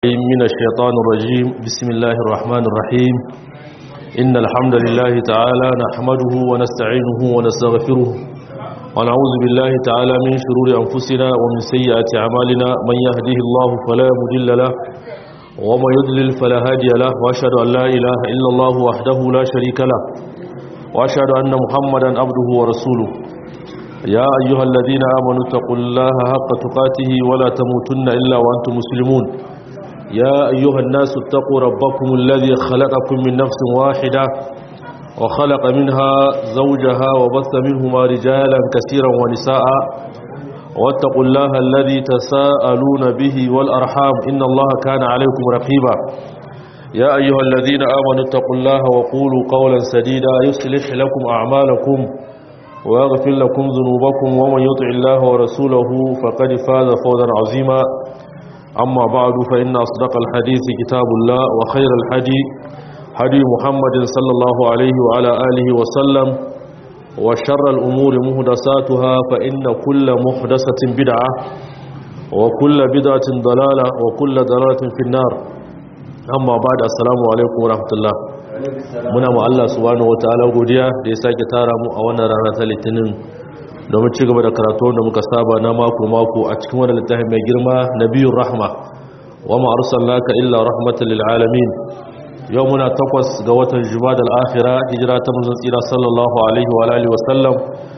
من الشيطان الرجيم بسم الله الرحمن الرحيم إن الحمد لله تعالى نحمده ونستعينه ونستغفره ونعوذ بالله تعالى من شرور أنفسنا ومن سيئات أعمالنا من يهده الله فلا مضل له ومن يضلل فلا هادي له وأشهد أن لا إله إلا الله وحده لا شريك له وأشهد أن محمدا عبده ورسوله يا أيها الذين آمنوا اتقوا الله حق تقاته ولا تموتن إلا وأنتم مسلمون يا أيها الناس اتقوا ربكم الذي خلقكم من نفس واحدة وخلق منها زوجها وبث منهما رجالا كثيرا ونساء واتقوا الله الذي تساءلون به والأرحام إن الله كان عليكم رقيبا يا أيها الذين آمنوا اتقوا الله وقولوا قولا سديدا يصلح لكم أعمالكم ويغفر لكم ذنوبكم ومن يطع الله ورسوله فقد فاز فوزا عظيما أما بعد فإن أصدق الحديث كتاب الله وخير الحدي حدي محمد صلى الله عليه وعلى آله وسلم وشر الأمور مهدساتها فإن كل محدثة بدعة وكل بدعة ضلالة وكل ضلالة في النار أما بعد السلام عليكم ورحمة الله muna ma Allah subhanahu wataala godiya da ya sake tara mu a wannan rana ta litinin domin ci gaba da karatu da muka saba na mako-mako a cikin wani littafin mai girma na biyun rahma wa ma'arusar naka illa rahmatan lil'alamin yau muna takwas ga watan jumadal akhira hijira ta manzon tsira sallallahu alaihi wa alihi wasallam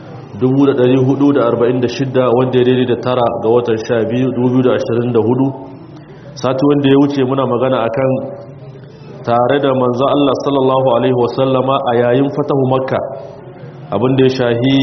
1446 wanda ya daidai da tara ga watan 12 2024 sati wanda ya wuce muna magana akan tare da manzon Allah sallallahu alaihi wasallama a yayin fatahu makka abinda ya shahi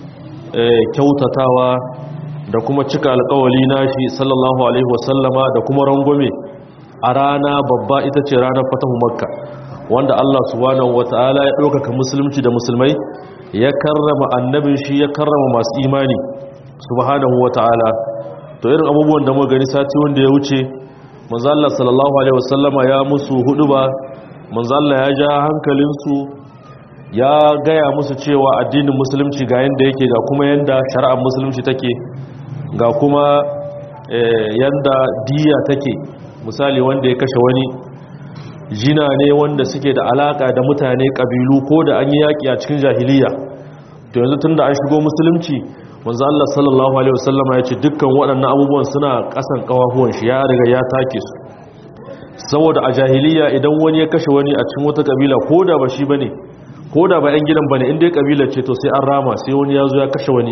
kyautatawa da kuma cika alkawali nashi sallallahu alaihi wasallama da kuma rangwame a rana babba ita ce ranar fatahu makka wanda Allah subhanahu wata'ala ya ɗaukaka musulunci da musulmai ya karrama annabin shi ya karrama masu imani subhanahu wata'ala to irin abubuwan da muka gani sati wanda ya wuce manzo Allah sallallahu alaihi wasallama ya musu huduba manzo Allah ya ja hankalinsu ya gaya musu cewa addinin musulunci ga yanda yake ga kuma yanda shari'ar musulunci take ga kuma yanda diya take misali wanda ya kashe wani jina ne wanda suke da alaka da mutane kabilu ko da an yi yaƙi a cikin jahiliya to yanzu tunda an shigo musulunci manzo Allah sallallahu alaihi wasallama ya ce dukkan waɗannan abubuwan suna ƙasan ƙawahuwan shi ya riga ya take su saboda a jahiliya idan wani ya kashe wani a cikin wata kabila ko da ba shi bane ko da ba 'yan gidan ba ne inda ya kabila ce to sai an rama sai wani ya zo ya kashe wani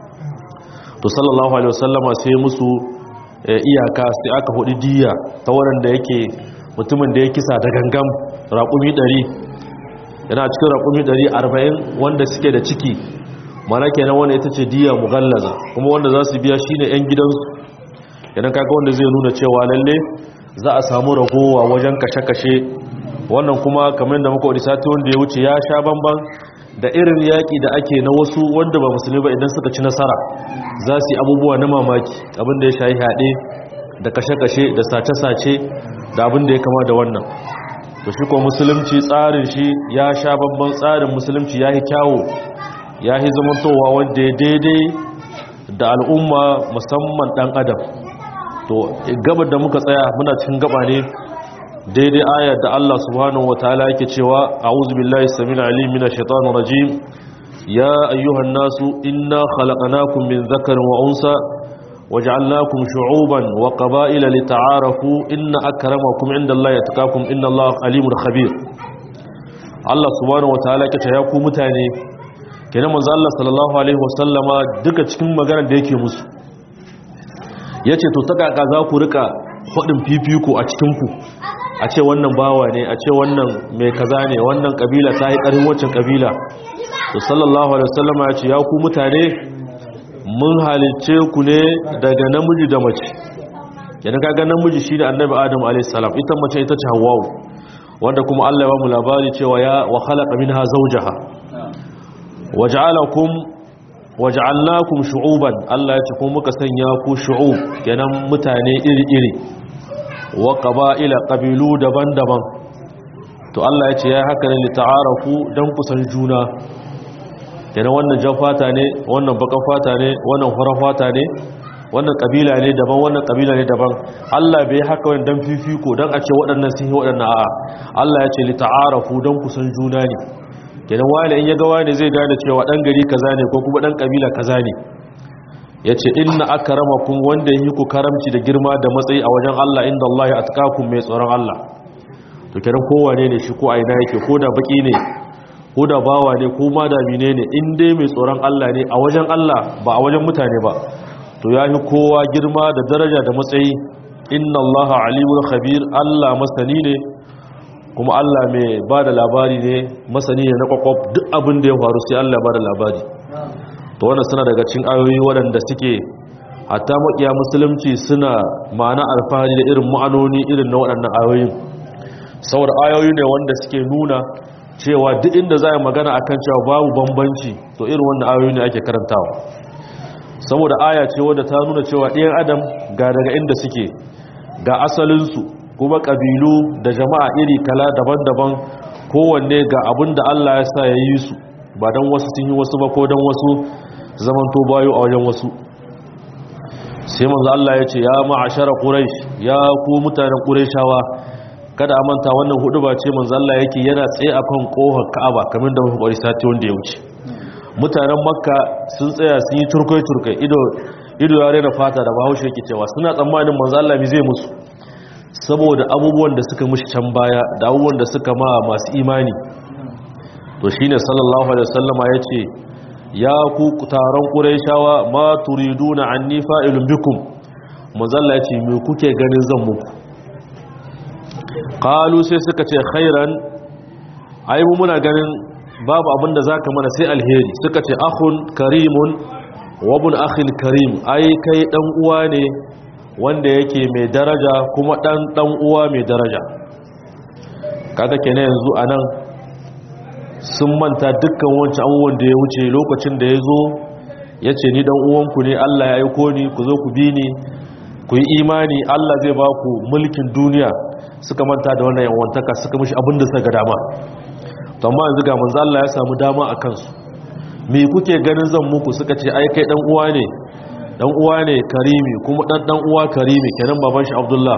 to sallallahu alaihi wasallama sai musu iyaka sai aka hudu diya ta waɗanda yake mutumin da ya kisa da gangam raƙumi 100 yana cikin raƙumi 140 wanda suke da ciki mana kenan wanda ita ce diya mughallaza kuma wanda za su biya shine 'yan gidansu idan kaga wanda zai nuna cewa lalle za a samu ragowa wajen kashe-kashe wannan kuma kamar da muka wani sati wanda ya wuce ya sha bamban da irin yaƙi da ake na wasu wanda ba musulmi ba idan suka ci nasara za su yi abubuwa na mamaki abinda ya shayi haɗe da kashe-kashe da sace-sace da abinda ya kama da wannan to shi ko musulunci tsarin shi ya sha bamban tsarin musulunci ya yi kyawo ya yi zamantowa wanda ya daidai da al'umma musamman ɗan adam to gabar da muka tsaya muna cikin gaba ne daidai ayar da Allah subhanahu wa ta'ala yake cewa a'udhu billahi samil alim minash shaitanir rajim ya ayyuhan nasu inna khalaqnakum min dhakarin wa unsa waja'alnakum shu'uban wa qaba'ila lita'arafu inna akramakum 'indallahi yatqakum innallaha alimul khabir Allah subhanahu wa ta'ala yake cewa ku mutane kenan manzo Allah sallallahu alaihi wasallama duka cikin maganar da yake musu yace to ta kaka za ku rika hudin fifiko a cikin ku a ce wannan bawa ne a ce wannan mai kaza ne wannan kabila ta yi ƙarin waccan kabila to sallallahu alaihi wasallama ya ce ya ku mutane mun halicce ku ne daga namiji da mace yana kaga namiji shi da annabi adam alaihi salam ita mace ita ce hawwa'u wanda kuma Allah ya ba mu labari cewa ya wa khalaqa minha zawjaha waja'alakum waja'alnakum shu'uban Allah ya ce kuma muka sanya ku shu'ub kenan mutane iri-iri wa ƙaba'ila ƙabilu daban-daban to Allah ya ce ya haka ne lita'arafu don kusan juna yana wannan jan fata ne wannan bakan fata ne wannan horon fata ne wannan kabila ne daban wannan kabila ne daban Allah bai haka wani dan fifiko dan a ce waɗannan sun yi waɗannan a'a Allah ya ce li ta'arafu dan kusan juna ne kenan wani in ya ga wani zai gane cewa dan gari kaza ne ko kuma dan kabila kaza ne yace inna akramakum wanda yi ku karamci da girma da matsayi a wajen Allah inda Allah ya atqakum mai tsoron Allah to kenan kowane ne shi ko aina yake ko da baki ne ko da bawa ne ko ma da mine ne in dai mai tsoron Allah ne a wajen Allah ba a wajen mutane ba to ya yi kowa girma da daraja da matsayi inna allaha alimul khabir Allah masani ne kuma Allah mai ba da labari ne masani ne na kwakwaf duk abin da ya faru sai Allah ba da labari to wannan suna daga cikin ayoyi waɗanda suke hatta makiya musulunci suna ma'ana alfahari da irin ma'anoni irin na waɗannan ayoyin saboda ayoyi ne wanda suke nuna cewa duk inda za a magana akan cewa babu bambanci to irin wannan ayoyi ne ake karantawa saboda aya ce wadda ta nuna cewa ɗayan adam ga daga inda suke ga asalinsu kuma ƙabilu da jama'a iri kala daban-daban kowanne ga abin da Allah ya sa ya yi su ba don wasu sun yi wasu ba ko don wasu zamanto bayo a wajen wasu sai manzo Allah ya ce ya ma'ashara quraish ya ku mutanen qurayshawa kada a manta wannan hudu ba ce manzo Allah yake yana tsaye akan kohar Ka'aba kamar da muka kwari sati wanda ya wuce mutanen makka sun tsaya sun yi turkai-turkai ido ya rena fata da bahaushe yake cewa suna tsammanin manzo Allah mi zai musu saboda abubuwan da suka mushi can baya da abubuwan da suka ma masu imani to shine sallallahu alaihi wasallama yace ya ku taron quraishawa ma turiduna anni fa'ilun bikum manzo Allah yace me kuke ganin zan muku qalu sai suka ce khairan ai mu muna ganin babu abin da za ka mana sai alheri suka ce akhun karimun wabun akhin karim ai kai dan uwa ne wanda yake mai daraja kuma dan dan uwa mai daraja kaga kenan yanzu anan sun manta dukkan wancan abubuwan da ya wuce lokacin da ya zo ya ce ni dan uwanku ne Allah ya aiko ni ku zo ku bi ni ku yi imani Allah zai ba ku mulkin duniya suka manta da wannan yawantaka suka mishi abin da suka ga dama to amma yanzu ga manzo Allah ya samu dama a kansu me kuke ganin zan muku suka ce ai kai dan uwa ne dan uwa ne karimi kuma dan dan uwa karimi kenan baban shi Abdullah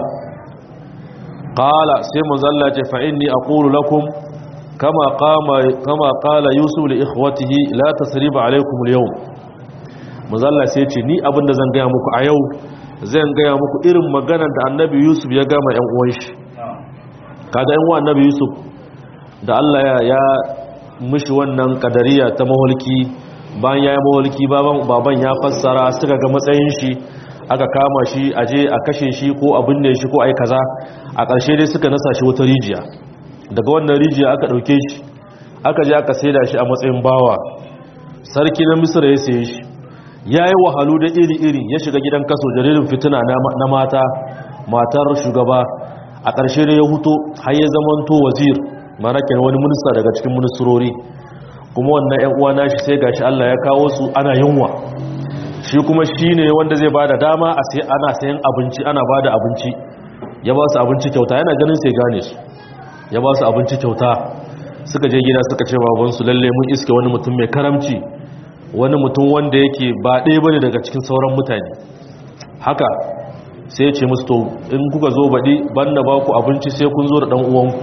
qala sai manzo Allah ya ce fa inni aqulu lakum kama qama kama qala yusuf li ikhwatihi la tasriba alaykum al-yawm manzo Allah sai ya ce ni abinda zan ga muku a yau zan ga muku irin maganar da annabi yusuf ya gama yan uwan shi kaga yan uwan annabi yusuf da Allah ya ya mishi wannan kadariya ta mahulki bayan ya yi mahulki baban ya fassara suka ga matsayin shi aka kama shi aje a kashe shi ko a binne shi ko a yi kaza a ƙarshe dai suka nasa shi wata rijiya daga wannan rijiya aka ɗauke shi aka je aka saida shi a matsayin bawa sarki na misira ya saye shi ya yi wahalu da iri-iri ya shiga gidan kaso jaririn fitina na mata matar shugaba a ƙarshe da ya huto har ya zamanto wazir mana kenan wani minista daga cikin ministrori kuma wannan ƴan uwa nashi sai gashi Allah ya kawo su ana yunwa shi kuma shine wanda zai bada dama a sai ana sayan abinci ana bada abinci ya ba su abinci kyauta yana ganin sai gane su ya ba su abinci kyauta suka je gida suka ce baban su lalle mun iske wani mutum mai karamci wani mutum wanda yake ba ɗaya bane daga cikin sauran mutane haka sai ya ce musu to in kuka zo baɗi banda ba ku abinci sai kun zo da ɗan uwanku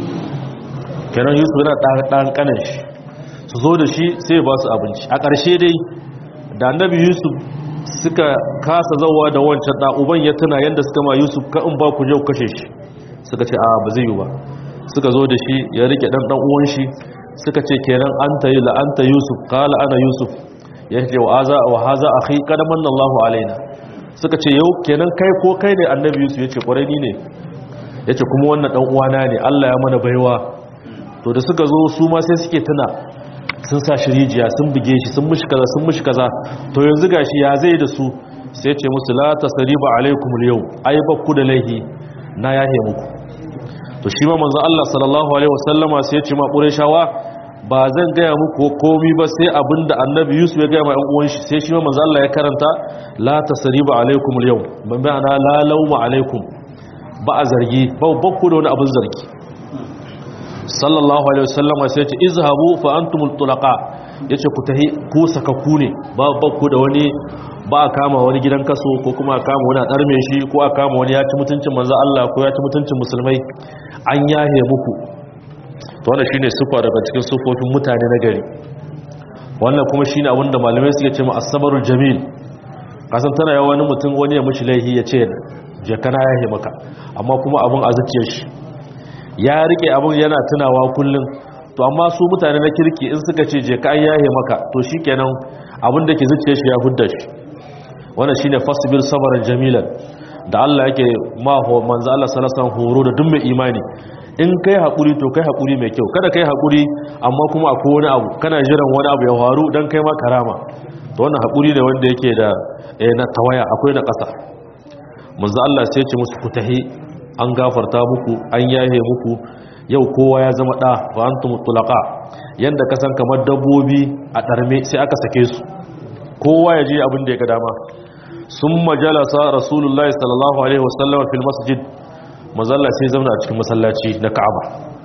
kenan yusuf yana ɗan ƙanan shi su zo da shi sai ba su abinci a ƙarshe dai da annabi yusuf suka kasa zauwa da wancan ɗa'uban ya tuna yadda suka ma yusuf ka in ba ku je ku kashe shi suka ce a ba zai yi ba suka zo da shi ya rike ɗan ɗan uwan shi suka ce kenan an ta yi la'anta yusuf kala ana yusuf ya ce wa haza wa haza akhi qad manna Allahu alaina suka ce yau kenan kai ko kai ne annabi yusuf ya ce kwarai ni ne ya ce kuma wannan ɗan uwana ne Allah ya mana baiwa to da suka zo su ma sai suke tuna sun sa shi rijiya sun buge shi sun mushi kaza sun mushi kaza to yanzu gashi ya zai da su sai ce musu la tasriba alaikum al-yawm ai ba ku da laihi na yahe muku to shi ma manzo Allah sallallahu alaihi wasallama sai ya ce ma qurayshawa ba zan gaya muku komai ba sai abinda annabi Yusuf ya gaya ma ɗan uwan shi sai shi ma manzo Allah ya karanta la tasriba alaikum al-yawm ban ma'ana la lawma alaikum ba a zargi ba bakku da wani abin zargi sallallahu alaihi wasallam sai ce izhabu fa antumul tulaqa yace ku tahi ku sakakku ne ba ku da wani ba a kama wani gidan kaso ko kuma a kama wani a ɗarme shi ko a kama wani ya ci mutuncin manzo Allah ko ya ci mutuncin musulmai an yahe muku to wannan shine sufa daga cikin sufofin mutane na gari wannan kuma shine abin da malamai suke ce ma as-sabrul jamil kasan tana yawa wani mutum wani ya mishi laihi ya ce je kana yahe maka amma kuma abin a zuciyar shi ya rike abin yana tunawa kullum to amma su mutane na kirki in suka ce je ka yahe maka to shikenan abin da ke zuciyar shi ya hudda shi wannan shine fasbir sabran jamilan da Allah yake ma manzo Allah sallallahu alaihi wasallam horo da duk mai imani in kai hakuri to kai hakuri mai kyau kada kai hakuri amma kuma akwai wani abu kana jiran wani abu ya faru dan kai ma karama to wannan hakuri ne wanda yake da eh, na tawaya akwai na ƙasa manzo Allah sai ya ce musu ku tahi an gafarta muku an yahe muku yau kowa ya zama da wa antum tulaqa yanda ka san kamar dabbobi a darme sai aka sake su kowa ya je abin da ya ga dama summa jalasa rasulullahi sallallahu alaihi wasallam fil masjid mazalla sai zauna a cikin masallaci na Ka'aba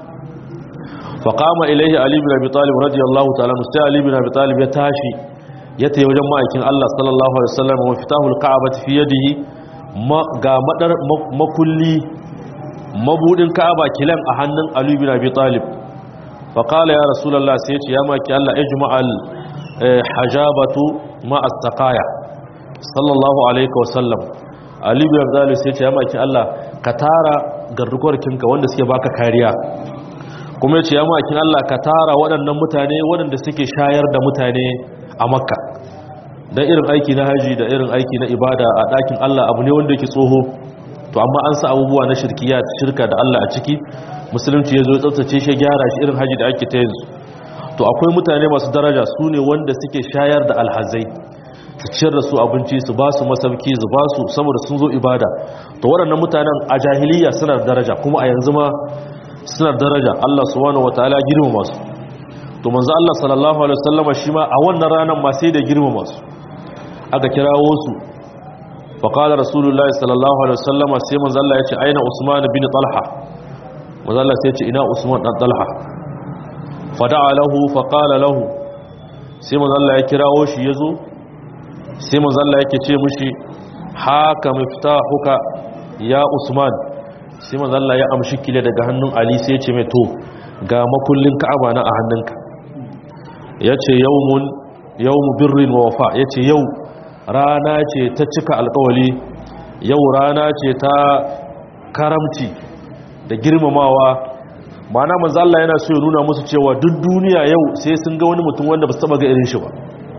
fa qama ilayhi ali ibn abi talib radiyallahu ta'ala sai ali ibn abi talib ya tashi ya tayi wajen ma'aikin Allah sallallahu alaihi wasallam wa fitahul ka'abati fi yadihi ga madar makulli mabudin ka'aba kilan a hannun ali ibn abi talib fa qala ya rasulullah sai ya ce ya maki Allah ijma'al hajabatu ma as-saqaya sallallahu alaihi wasallam ali ibn abi talib sai ya ce ya maki Allah ka tara gardukorkinka wanda suke baka kariya kuma ya ce ya maki Allah ka tara waɗannan mutane waɗanda suke shayar da mutane a makka don irin aiki na haji da irin aiki na ibada a ɗakin Allah abu ne wanda yake tsoho to amma an sa abubuwa na shirkiya shirka da Allah a ciki musulunci ya zo tsaftace shi gyara shi irin haji da ake ta yanzu to akwai mutane masu daraja su ne wanda suke shayar da alhazai su ciyar da su abinci su ba su masauki su ba su saboda sun zo ibada to waɗannan mutanen a jahiliya suna da daraja kuma a yanzu ma suna da daraja Allah subhanahu wataala girmama su to manzo Allah sallallahu alaihi wasallam shi ma a wannan ranar ma sai da girmama su aka kirawo su fa qala rasulullah sallallahu alaihi wasallam sai manzo Allah ya ce aina usman bin talha manzo Allah sai ya ce ina usman dan talha fa da'a lahu fa qala lahu sai manzo Allah ya kirawo shi yazo sai manzo Allah yake ce mishi haka miftahuka ya usman sai manzo Allah ya amshi kile daga hannun ali sai ya ce mai to ga makullin ka'aba na a hannunka ya ce yawmun yawmu birrin wa wafa ya ce yau rana ce ta cika alkawali yau rana ce ta karamci da girmamawa mana manzo Allah yana so ya nuna musu cewa duk duniya yau sai sun ga wani mutum wanda ba su taba ga irin shi ba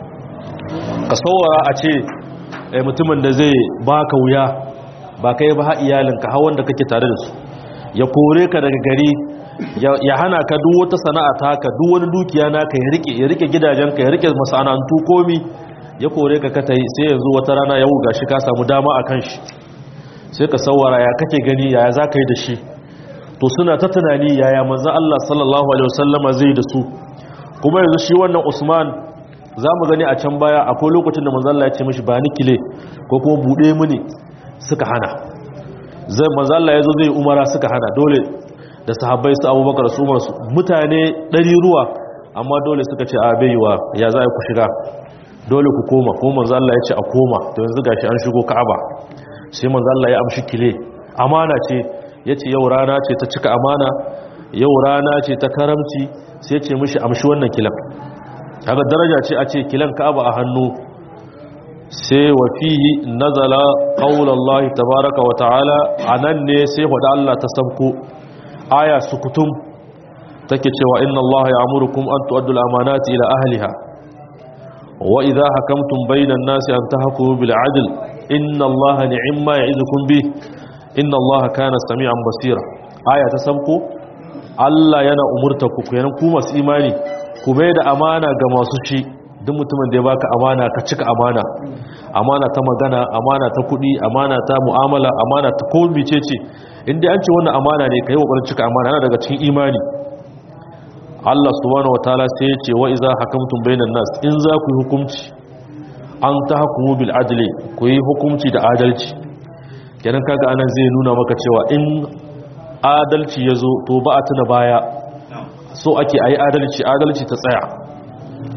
ka saurara a ce mutumin da zai baka wuya ba kai ba ha iyalinka ha wanda kake tare da su ya kore ka daga gari ya hana ka duk wata sana'a taka duk wani dukiya naka ya rike ya rike gidajenka ya rike masana'antu komi ya kore ka kata yi sai yanzu wata rana yau gashi ka samu dama a kan shi sai ka sawara ya kake gani yaya za ka yi da shi to suna ta tunani yaya manzan Allah sallallahu alaihi wasallama zai da su kuma yanzu shi wannan Usman za mu gani a can baya akwai lokacin da manzan Allah ya ce mishi ba ni kile ko kuma buɗe mini suka hana zai manzan Allah ya zo zai umara suka hana dole da sahabbai su abubakar su masu mutane ɗari ruwa amma dole suka ce a baiwa ya za a ku shiga dole ku koma ko manzo Allah ya ce a koma to yanzu gashi an shigo Ka'aba sai manzo Allah ya amshi kile amana ce yace yau rana ce ta cika amana yau rana ce ta karamci sai ce mishi amshi wannan kilan kaga daraja ce a ce kilan Ka'aba a hannu sai wa fihi nazala qaulullahi tabaaraka wa ta'ala anan ne sai wada Allah ta sabko aya sukutum take cewa inna Allah ya'murukum an tu'addu al-amanati ila ahliha وإذا حكمتم بين الناس أن تحكموا بالعدل إن الله نعم ما يعظكم به إن الله كان سميعا بصيرا آية تسمكو Allah yana umurta ku kenan ku masu imani ku mai da amana ga masu shi duk mutumin da ya baka amana ka cika amana amana ta magana amana ta kudi amana ta mu'amala amana ta komai ce ce inda an ce wannan amana ne kai kokarin cika amana yana daga cikin imani Allah subhanahu wataala sai ya ce wa iza hakamtum bainan nas in za ku yi hukunci an tahkumu bil adli ku yi hukunci da adalci kenan kaga anan zai nuna maka cewa in adalci yazo to ba a tuna baya so ake ayi adalci adalci ta tsaya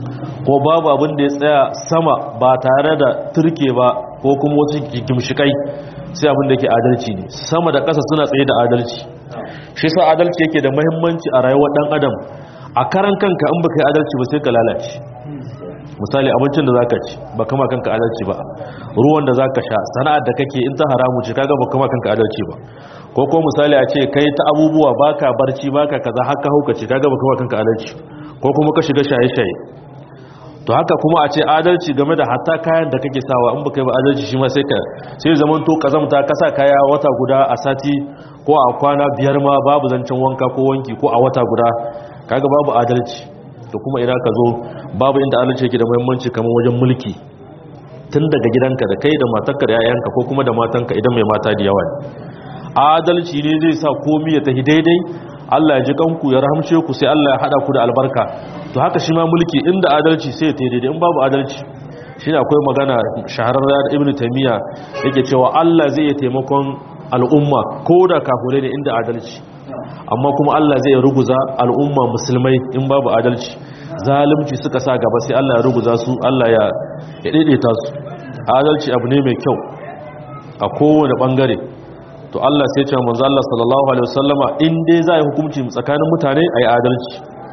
ko babu abin da ya tsaya sama ba tare da turke ba ko kuma wasu gimshikai sai abin da yake adalci ne sama da ƙasa suna tsaye da adalci shi sa adalci yake da muhimmanci a rayuwar dan adam a karan kanka in baka yi adalci ba sai ka lalace misali abincin da zaka ci ba kama kanka adalci ba ruwan da zaka sha sana'ar da kake in ta haramu ce kaga ba kama kanka adalci ba ko ko misali a ce kai ta abubuwa baka barci baka kaza haka hauka ce kaga ba kama kanka adalci ko kuma ka shiga shaye-shaye to haka kuma a ce adalci game da hatta kayan da kake sawa in baka yi ba adalci shi ma sai ka sai zaman to kazamta ka sa kaya wata guda a sati ko a kwana biyar ma babu zancen wanka ko wanki ko a wata guda kaga babu adalci to kuma idan ka zo babu inda adalci yake da muhimmanci kamar wajen mulki tun daga gidanka da kai da matarka da yayanka ko kuma da matanka idan mai mata da yawa adalci ne zai sa komai ya tafi daidai Allah ya ji kanku ya rahamce ku sai Allah ya hada ku da albarka to haka shi ma mulki inda adalci sai ya tafi daidai in babu adalci shi ne akwai magana shahararra da ibnu taymiya yake cewa Allah zai iya taimakon al'umma ko da kafirai ne inda adalci amma kuma Allah zai ruguza al'umma musulmai in babu adalci zalunci suka sa gaba sai Allah ya ruguza su Allah ya daidaita su adalci abu ne mai kyau a kowane bangare to Allah sai ya ce manzo Allah sallallahu alaihi wasallama in dai za a yi hukunci tsakanin mutane ayi adalci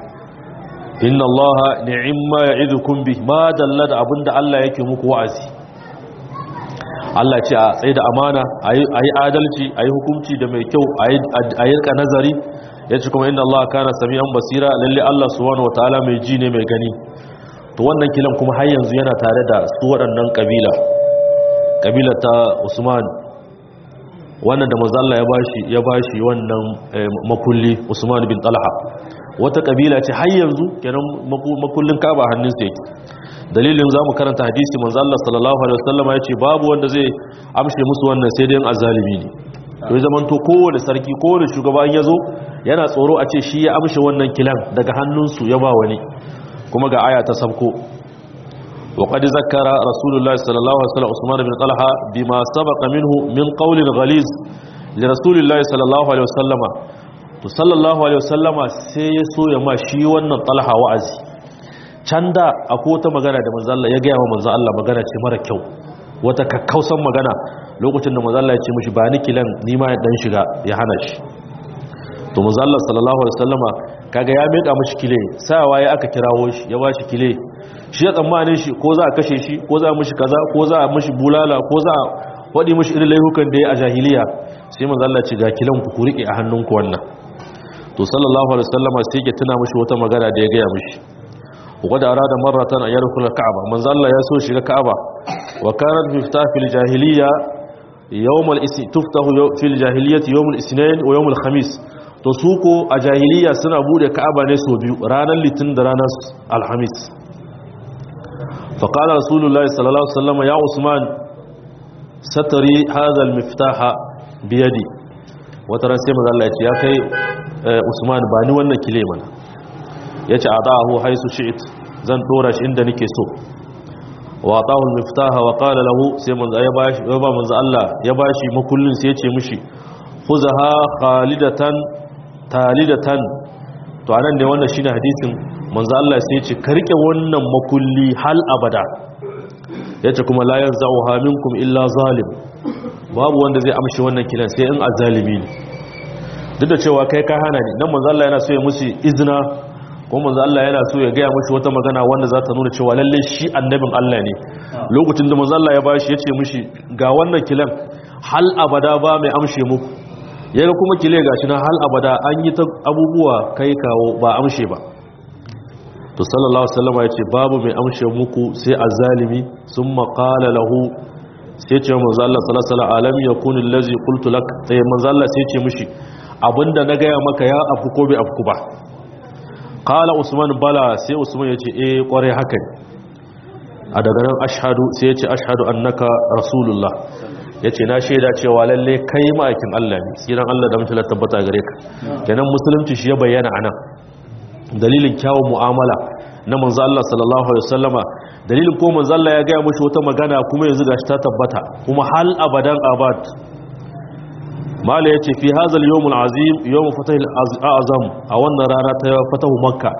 inna Allah ni'imma ya'idukum bih ma dalla da abinda Allah yake muku wa'azi Allah ce a tsaye da amana a yi adalci a yi hukunci da mai kyau a yi nazari ya ce kuma inda Allah kana sami'an basira lalle Allah subhanahu wataala mai ji ne mai gani to wannan kilan kuma har yanzu yana tare da su waɗannan kabila kabila ta Usman wannan da manzo Allah ya bashi ya bashi wannan makulli Usman bin Talha wata kabila ce har yanzu kenan makullin Kaaba hannunsa yake dalilin za mu karanta hadisi manzo Allah sallallahu alaihi wasallam ya ce babu wanda zai amshe musu wannan sai dai azalimi ne to zaman to kowane sarki kowane shugaba in yazo yana tsoro a ce shi ya amshe wannan kilan daga hannunsu ya ba wani kuma ga aya ta sabko wa qad zakkara rasulullahi sallallahu alaihi wasallam usman bin talha bima sabaqa minhu min qawlin ghaliz li rasulillahi sallallahu alaihi wasallama to sallallahu alaihi wasallama sai ya so ya ma shi wannan talha wa'azi can da akwai wata magana da manzalla ya gaya wa manzalla magana ce mara kyau wata kakkausan magana lokacin da manzalla ya ce mashi ba ni kilan nima ya dan shiga ya hana shi to manzalla sallallahu alaihi wasallama kaga ya meka mashi kile sawa ya aka kirawo shi ya bashi kile shi ya tsammanin shi ko za a kashe shi ko za a mishi kaza ko za a mishi bulala ko za a wadi mishi irin laifukan da ya a jahiliya sai manzalla ce ga kilan ku ku rike a hannunku wannan to sallallahu alaihi wasallama sai ya tuna mishi wata magana da ya gaya mishi وقد أراد مرة أن يدخل الكعبة من ظل يسوع شيء الكعبة وكانت مفتاح في الجاهلية يوم الإس... تفتح في الجاهلية يوم الاثنين ويوم الخميس تسوق الجاهلية سنة بود كعبة نسو بيو رانا لتن درانا الخميس فقال رسول الله صلى الله عليه وسلم يا عثمان ستري هذا المفتاح بيدي وترى سيما الله يا كي عثمان باني وانا كليمنا ya ce a da'ahu haisu shi'it zan dora shi inda nake so wa ta'ul miftaha wa qala lahu sai manzo ya bashi ya ba manzo Allah ya bashi makullin sai ya ce mishi khuzaha khalidatan talidatan to anan ne wannan shine hadisin manzo Allah sai ya ce ka rike wannan makulli hal abada yace kuma la yanza'uha minkum illa zalim babu wanda zai amshi wannan kilan sai in azalimi ne duk da cewa kai ka hana ni nan manzo Allah yana so ya musu izina ko manzo Allah yana so ya gaya mishi wata magana wanda za ta nuna cewa lalle shi annabin Allah ne lokacin da manzo Allah ya bashi yace mishi ga wannan kilan hal abada ba mai amshe muku yaga kuma kile gashi na hal abada an yi ta abubuwa kai kawo ba amshe ba to sallallahu alaihi wasallam yace babu mai amshe muku sai azalimi summa qala lahu sai ce manzo Allah sallallahu alaihi wasallam alam yakun allazi qultu lak sai manzo Allah sai ce mishi abinda na gaya maka ya afku ko bai afku ba kala usman bala sai usman ya ce eh kware haka ne a daga nan ashadu sai ya ce ashadu annaka rasulullah ya ce na shaida cewa lalle kai ma'aikin Allah ne tsiran Allah da mutular tabbata gare ka kenan musulunci shi ya bayyana a nan dalilin kyawun mu'amala na manzo Allah sallallahu alaihi wasallama dalilin ko manzo Allah ya gaya mushi wata magana kuma yanzu gashi ta tabbata kuma hal abadan abad mala yace fi hadha al-yawm al-azim yawm fatah al-azam a wannan rana ta fatahu makka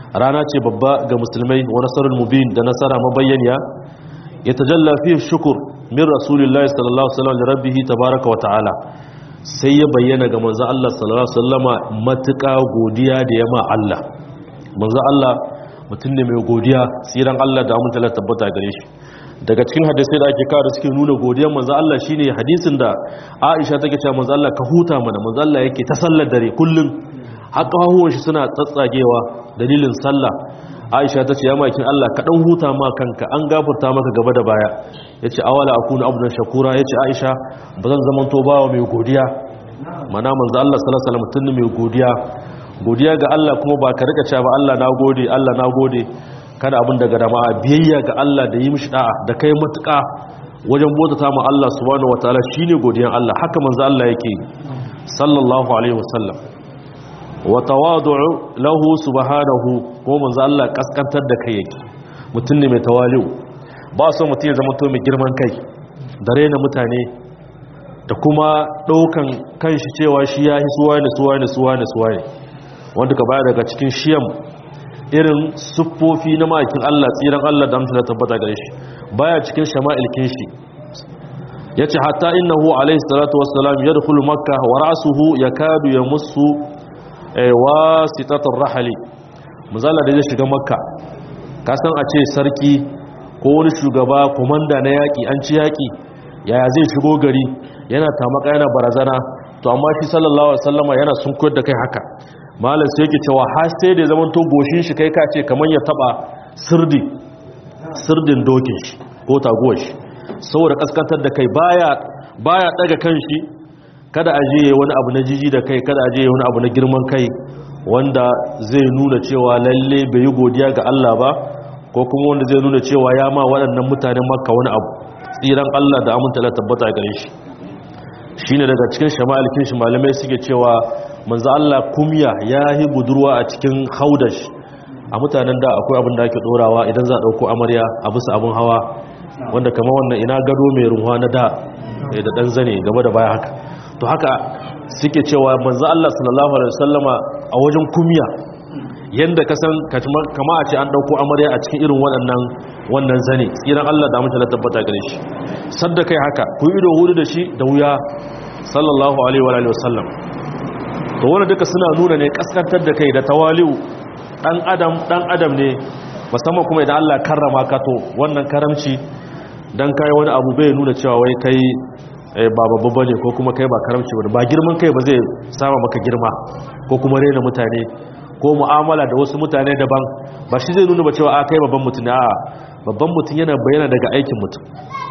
rana ce babba ga musulmai wa nasarul mubin da nasara mabayyaniya ya tajalla fi shukur min rasulillahi sallallahu alaihi wasallam rabbih tabaaraka wa ta'ala sai ya bayyana ga manzo Allah sallallahu alaihi wasallama matuƙa godiya da yama Allah manzo Allah mutum ne mai godiya tsiran Allah da amince Allah tabbata gare shi daga cikin hadisai da ake kawo da suke nuna godiyar manzo Allah shine hadisin da Aisha take cewa manzo Allah ka huta mana manzo Allah yake ta sallar dare kullum haka hahuwan shi suna tsatsagewa dalilin sallah Aisha ta ce ya makin Allah ka dan huta ma kanka an gafarta maka gaba da baya yace awala akunu abdan shakura yace Aisha bazan zaman to bawa mai godiya mana manzo Allah sallallahu alaihi wasallam mutum mai godiya godiya ga Allah kuma ba ka rika cewa ba Allah nagode Allah nagode kada abin daga dama biyayya ga Allah da yi mishi da'a da kai matuƙa wajen bauta ma Allah subhanahu wataala shine godiyan Allah haka manzo Allah yake sallallahu alaihi wasallam wa tawadu'u lahu subhanahu ko manzo Allah kaskantar da kai yake mutum ne mai tawali'u ba so mutum ya zama to mai girman kai da raina mutane da kuma daukan kanshi cewa shi ya hi suwa ne suwa ne suwa ne suwa ne wanda ka baya daga cikin shiyam irin siffofi na ma'aikin Allah tsiran Allah da amsa tabbata gare shi baya cikin shama'ilkin shi yace hatta innahu alayhi salatu wassalam yadkhulu makkah wa ra'suhu yakadu yamussu wasitatar rahali muzalla da zai shiga makka ka san a ce sarki ko wani shugaba komanda na yaƙi an ci yaƙi yaya zai shigo gari yana tamaka yana barazana to amma shi sallallahu alaihi wasallama yana sunkuyar da kai haka malam sai yake cewa har sai da zaman to goshin shi kai ka ce kamar ya taba sirdi sirdin dokin shi ko taguwar shi saboda kaskantar da kai baya baya daga kanshi kada a je wani abu na jiji da kai kada a je wani abu na girman kai wanda zai nuna cewa lalle bai yi godiya ga Allah ba ko kuma wanda zai nuna cewa ya ma waɗannan mutanen makka wani abu tsiran Allah da aminta la tabbata gare shi shine daga cikin shama'ilkin shi malamai suke cewa manzo Allah kumya ya yi budurwa a cikin haudash a mutanen da akwai abin da ake dorawa idan za a dauko amarya a bisa abin hawa wanda kamar wannan ina gado mai runwa na da da dan zane gaba da baya haka to haka suke cewa manzo Allah sallallahu alaihi wasallama a wajen kumya yanda ka san kama a ce an dauko amarya a cikin irin waɗannan wannan zane tsiran Allah da mutum tabbata gare shi sadda kai haka ku ido hudu da shi da wuya sallallahu alaihi wa alihi wasallam to wannan duka suna nuna ne kaskantar da kai da tawali'u dan adam dan adam ne musamman kuma idan Allah karrama ka to wannan karamci dan kai wani abu bai nuna cewa wai kai ba babba bane ko kuma kai ba karamci bane ba girman kai ba zai sama maka girma ko kuma rena mutane ko mu'amala da wasu mutane daban ba shi zai nuna ba cewa a kai babban mutum a babban mutum yana bayyana daga aikin mutum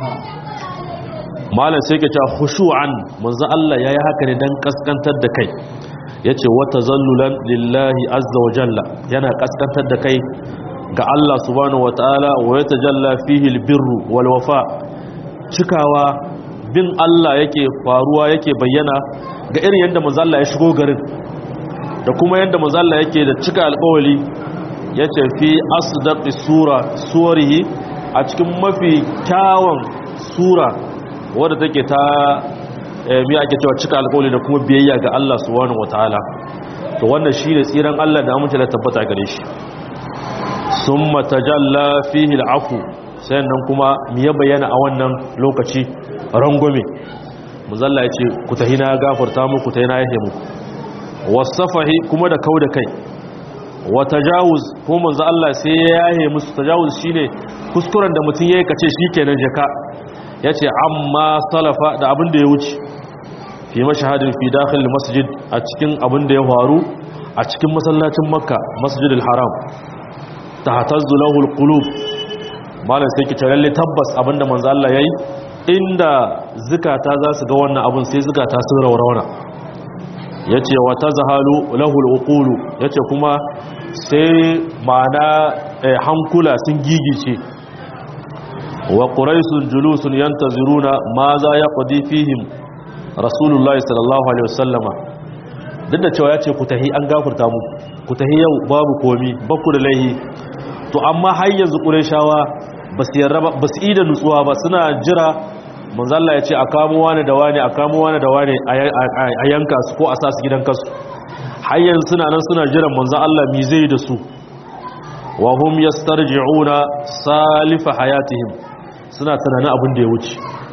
malam sai ke cewa khushu'an manzo Allah yayi haka ne dan kaskantar da kai yace wa tazallulan lillahi azza wa jalla yana kaskantar da kai ga Allah subhanahu wataala wa yatajalla fihi albirru wal wafa cikawa bin Allah yake faruwa yake bayyana ga irin yadda manzo Allah ya shigo garin da kuma yadda manzo Allah yake da cika alƙawari yace fi asdaqi sura suwarihi a cikin mafi kyawun sura wadda take ta mi ake cewa cika alƙawari da kuma biyayya ga Allah subhanahu wataala to wannan shine tsiran Allah da amince da tabbata gare shi summa tajalla fihi al'afu sannan kuma mi ya bayyana a wannan lokaci rangwame muzalla ya ce ku tahi na gafarta muku tahi na yahe muku wasafahi kuma da kau da kai wa tajawuz ko manzo Allah sai ya yahe musu tajawuz shine kuskuren da mutum yayi kace shikenan jaka yace amma salafa da abin da ya wuce fi mashahadin fi dakhil masjid a cikin abin da ya faru a cikin masallacin makka masjidil haram tahtazzu lahu alqulub malam sai ki lalle tabbas abinda manzo Allah yayi inda zukata za su ga wannan abun sai zukata sun raurauna yace wa tazhalu lahu alqulu yace kuma sai ma'ana hankula sun gigice wa quraisun julusun yantaziruna ma za yaqdi fihim rasulullahi sallallahu alaihi wasallama duk da cewa yace ku tahi an gafurta mu ku tahi yau babu komi bakku da laihi to amma har yanzu qurayshawa basu yarda ba basu ida nutsuwa ba suna jira manzo Allah ya ce a kamo wani da wani a kamo wani da wani a yanka su ko a sa su gidan kasu har yanzu suna nan suna jiran manzo Allah mi zai da su wa hum yastarji'una salifa hayatihim suna tunanin abin da ya wuce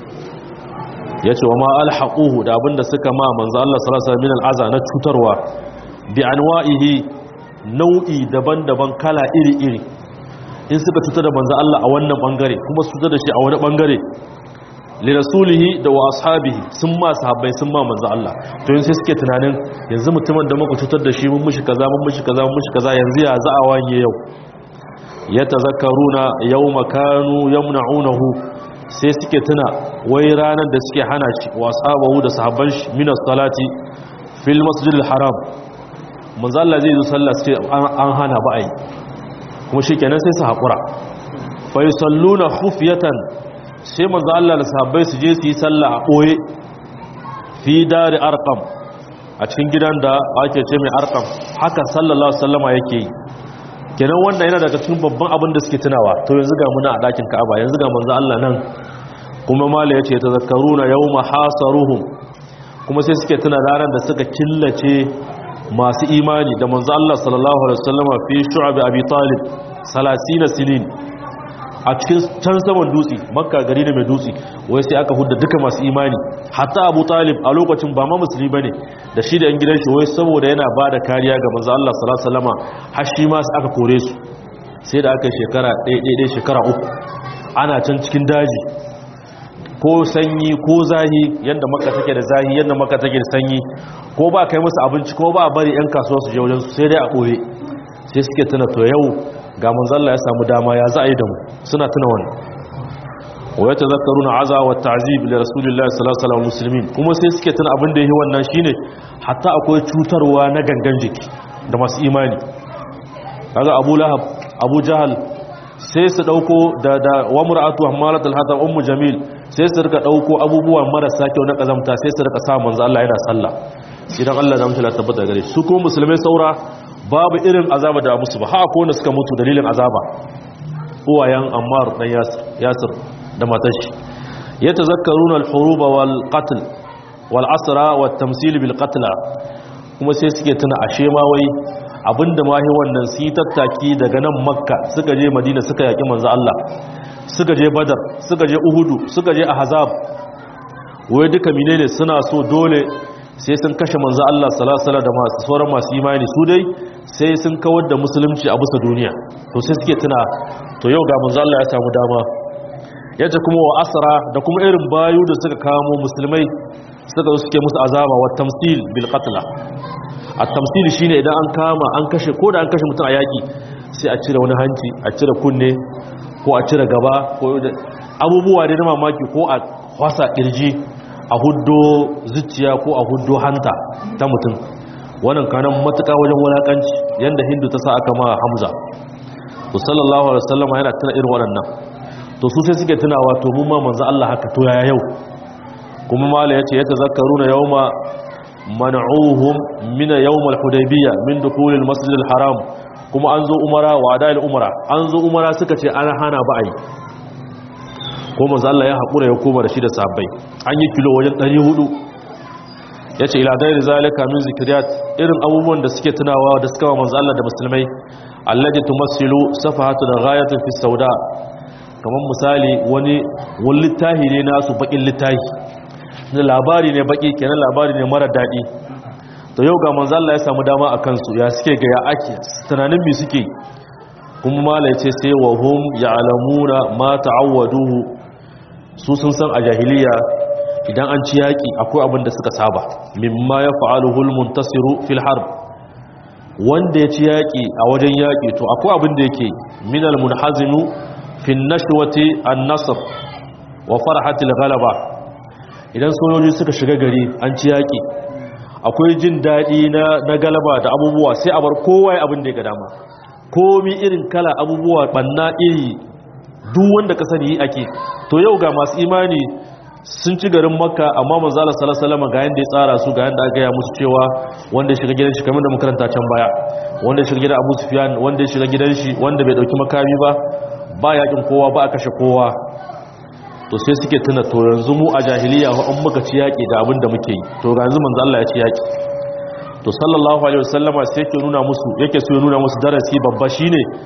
yace wa ma alhaquhu da abin da suka ma manzo Allah sallallahu alaihi wasallam min al'aza na cutarwa bi anwa'ihi nau'i daban-daban kala iri-iri in suka cutar da manzo Allah a wannan bangare kuma su cutar da shi a wani bangare li rasulihi da wa ashabihi sun ma sahabbai sun ma manzo Allah to yanzu sai suke tunanin yanzu mutumin da muka cutar da shi mun mushi kaza mun mushi kaza mun mushi kaza yanzu ya za a wanye yau yatazakkaruna yawma kanu yamna'unahu sai suke tuna wai ranar da suke hana shi wa ashabahu da sahabban shi min salati fil masjidil haram manzo Allah zai zo sallah sai an hana ba ai kuma shikenan sai su hakura fa yusalluna khufyatan sai manzo Allah da sahabbai su je su yi sallah a boye fi dari arqam a cikin gidan da ake ce mai arqam haka sallallahu alaihi wasallama yake yi kenan wannan yana daga cikin babban abin da suke tunawa to yanzu ga muna a dakin Ka'aba yanzu ga manzo Allah nan kuma mala yace tazakkaruna yawma hasaruhum kuma sai suke tuna ranar da suka killace masu imani da manzo Allah sallallahu alaihi wasallama fi shu'ab abi talib 30 sinin a cikin can saman dutse makka gari ne mai dutse wai sai aka hudda duka masu imani hatta abu talib a lokacin ba ma musulmi bane da shi da yan gidan shi wai saboda yana bada kariya ga manzo Allah sallallahu alaihi wasallama har shi ma aka kore su sai da aka shekara ɗaya ɗaya shekara uku ana can cikin daji ko sanyi ko zahi yadda maka take da zahi yadda maka take da sanyi ko ba kai musu abinci ko ba bari yan kasuwa su je wajen su sai dai a ɓoye sai suke tuna to yau ga manzalla ya samu dama ya za a yi da mu suna tuna wani wa ya tazakkaruna aza wa ta'zib li rasulillahi sallallahu alaihi wasallam muslimin kuma sai suke tuna abin da yake wannan shine hatta akwai cutarwa na gangan jiki da masu imani kaga Abu Lahab Abu Jahal sai su dauko da da wa mur'atu hammalatul hatab ummu jamil sai su rika dauko abubuwa marasa kyau na kazamta sai su rika sa manzo Allah yana sallah idan Allah da mutala tabbata gare su kuma musulmai saura babu irin azaba da musu ba haka wanda suka mutu dalilin azaba uwayen Ammar dan Yasir Yasir da matashi yatazakkaruna al-hurub wal qatl wal asra wat tamsil bil qatl kuma sai suke tuna ashe ma wai abinda mahi wannan su yi tattaki daga nan makka suka je madina suka yaƙi manzo Allah suka je badar suka je uhudu suka je ahzab wai duka menene suna so dole sai sun kashe manzo Allah sallallahu alaihi da masu sauran masu imani su dai sai sun kawar da musulunci a bisa duniya to sai suke tuna to yau ga manzo Allah ya samu dama yace kuma wa asra da kuma irin bayu da suka kamo musulmai suka suke musu azaba wa tamsil bil qatla a tamsili shine idan an kama an kashe ko da an kashe mutum a yaki sai a cire wani hanci a cire kunne ko a cire gaba ko abubuwa da na mamaki ko a kwasa kirji a huddo zuciya ko a huddo hanta ta mutum wannan kanan matuka wajen wulakanci yanda hindu ta sa aka ma hamza to sallallahu alaihi wasallam yana tuna irin waɗannan to su sai suke tunawa to mun ma manzo Allah haka to yaya yau kuma mala yace yatazakkaruna yawma man'uhum min yawm al-hudaybiyya min dukhul al-masjid al-haram kuma an zo umara wa adal umara an zo umara suka ce an hana ba ai ko manzo Allah ya hakura ya koma da shi da sahabbai an yi kilo wajen 400 yace ila gairi zalika min zikriyat irin abubuwan da suke tunawa da suka wa manzo Allah da musulmai allati tumassilu safahatu da ghayatun fi sauda kamar misali wani wani littahi ne nasu bakin littahi na labari ne baki kenan labari ne mara daɗi to yau ga manzo Allah ya samu dama a kansu ya suke ga ya ake tunanin me suke kuma mala yace sai wa hum ya'lamuna ma ta'awwaduhu su sun san a jahiliya idan an ci yaki akwai abin da suka saba mimma yaf'aluhu al-muntasiru fil harb wanda ya ci yaki a wajen yaki to akwai abin da yake min al-munhazimu fi an-nashwati an-nasr wa farhatil ghalaba idan sojoji suka shiga gari an ci yaƙi akwai jin daɗi na galaba da abubuwa sai a bar kowa ya abin da ya ga dama komi irin kala abubuwa ɓanna iri duk wanda ka sani yi ake to yau ga masu imani sun ci garin makka amma manzala salasalama ga yadda ya tsara su ga yadda aka yi musu cewa wanda ya shiga gidan shi kamar da makaranta can baya wanda ya shiga gidan abu sufiyan wanda ya shiga gidan shi wanda bai ɗauki makami ba ba yakin kowa ba a kashe kowa to sai suke tuna to yanzu mu a jahiliya ko an muka ci yaki da abin da muke yi to ga yanzu manzo Allah ya ci yaki to sallallahu alaihi wasallama sai yake nuna musu yake so ya nuna musu darasi babba shine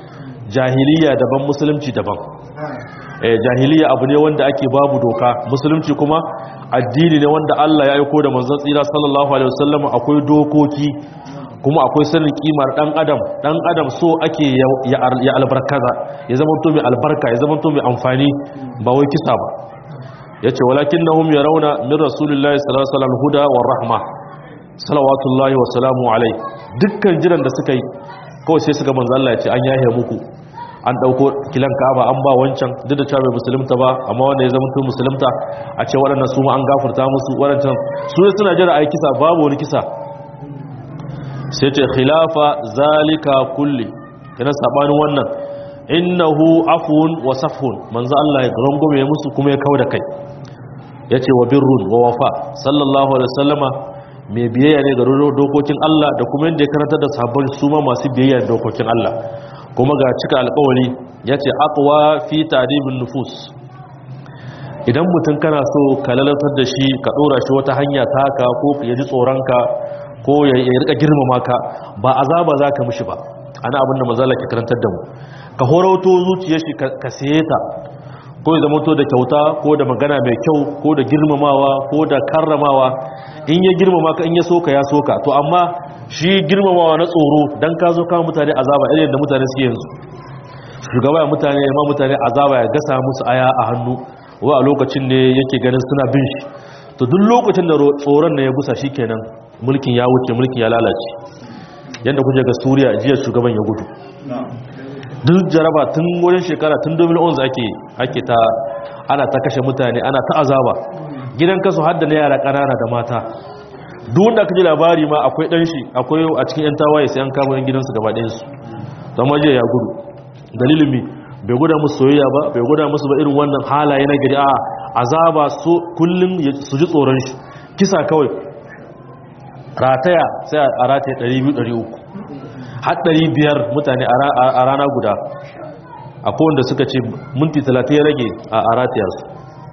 jahiliya daban musulunci daban eh jahiliya abu ne wanda ake babu doka musulunci kuma addini ne wanda Allah ya aiko da manzon tsira sallallahu alaihi wasallam akwai dokoki kuma akwai sanin kimar dan adam dan adam so ake ya albarkaza ya zama to mai albarka ya zama to mai amfani ba wai kisa ba yace walakinnahum yarawna min rasulillahi sallallahu alaihi wasallam huda war rahma salawatullahi wa salamu alai dukkan jiran da suka yi kawai sai suka manzo Allah ya ce an yahe muku an dauko kilan Ka'aba an ba wancan duk da cewa bai musulunta ba amma wanda ya zama to musulunta a ce waɗannan su ma an gafarta musu waɗancan su suna jira ai kisa babu wani kisa sai ce khilafa zalika kulli kana sabanin wannan innahu afun wa safhun manzo Allah ya rangume musu kuma ya kauda kai yace wa birrun wa wafa sallallahu alaihi wasallama mai biyayya ne ga dokokin Allah da kuma yadda ya karanta da sabon su ma masu biyayya da dokokin Allah kuma ga cika alƙawari yace aqwa fi ta'dibin nufus idan mutum kana so ka lalatar da shi ka dora shi wata hanya taka ko ya ji tsoronka ko ya rika girmama ka ba azaba za ka mishi ba ana abin da mazala ke karantar da mu ka horauto zuciyar shi ka saye ta ko ya zamanto da kyauta ko da magana mai kyau ko da girmamawa ko da karramawa in ya girmama ka in ya soka ya soka to amma shi girmamawa na tsoro dan ka zo kawo mutane azaba irin da mutane suke yanzu shugaba ya mutane ma mutane azaba ya gasa musu aya a hannu wa a lokacin ne yake ganin suna bin shi to duk lokacin da tsoron ne ya gusa kenan mulkin ya wuce mulkin ya lalace yadda kuje ga suriya jiya shugaban ya gudu duk jaraba tun wurin shekara tun 2011 ake ake ta ana ta kashe mutane ana ta azaba gidan kasu hadda na yara ƙanana da mata duk wanda aka ji labari ma akwai ɗan shi akwai a cikin 'yan tawaye sai an kama yan gidansu gaba ɗayansu zama jiya ya gudu dalilin mi bai guda musu soyayya ba bai guda musu ba irin wannan halaye na gari a azaba su kullum su ji tsoron shi kisa kawai rataya sai a rataya 200-300 har 500 mutane a rana guda a kowanda suka ce minti 30 ya rage a rataya su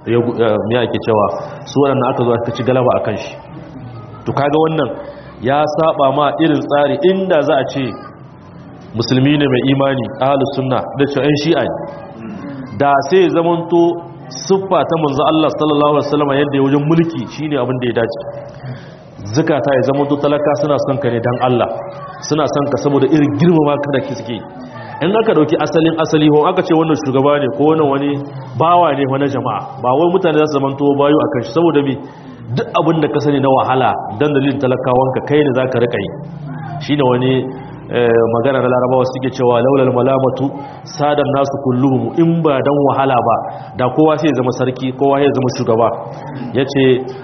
ya ake cewa su waɗanda aka zo aka ci galaba a kan shi to kaga wannan ya saba ma irin tsari inda za a ce musulmi ne mai imani ahalus sunna da cewa 'yan shi'a ne da sai zamanto siffa ta manzo Allah sallallahu alaihi wasallam yadda ya wajen mulki shine abin da ya dace zakata ya zamanto talaka suna son ka ne dan Allah suna son ka saboda irin girmama ka da suke in aka dauki asalin asali ko aka ce wannan shugaba ne ko wannan wani bawa ne wani jama'a ba wai mutane za su zamanto bayu akan shi saboda me duk abin da ka sani na wahala dan dalilin talakawanka kai ne zaka rika yi shine wani magana na larabawa suke cewa laulal malamatu sadan nasu kulluhum in ba dan wahala ba da kowa sai zama sarki kowa sai zama shugaba yace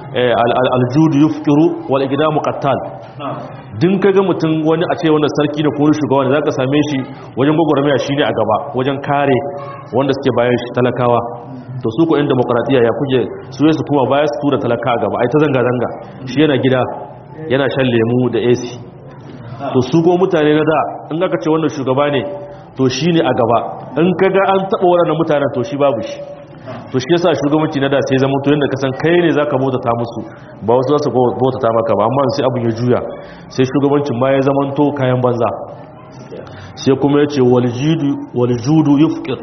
aljudu yufkiru wal iqdamu qattal din kaga mutum wani a ce wannan sarki ne ko shugaba ne zaka same shi wajen gogoramiya shine a gaba wajen kare wanda suke bayan shi talakawa to su ko in demokradiya ya kuje su su kuma baya su tura talaka a gaba ai ta zanga zanga shi yana gida yana shan lemu da AC to su ko mutane na da in aka ce wannan shugaba ne to shi ne a gaba in kaga an taɓa waɗannan mutanen to shi babu shi to shi yasa shugabanci na da sai zama to yadda kasan kai ne zaka bautata musu ba wasu za su bautata maka ba amma sai abin ya juya sai shugabancin ma ya zama to kayan banza sai kuma ya ce waljudu yufqir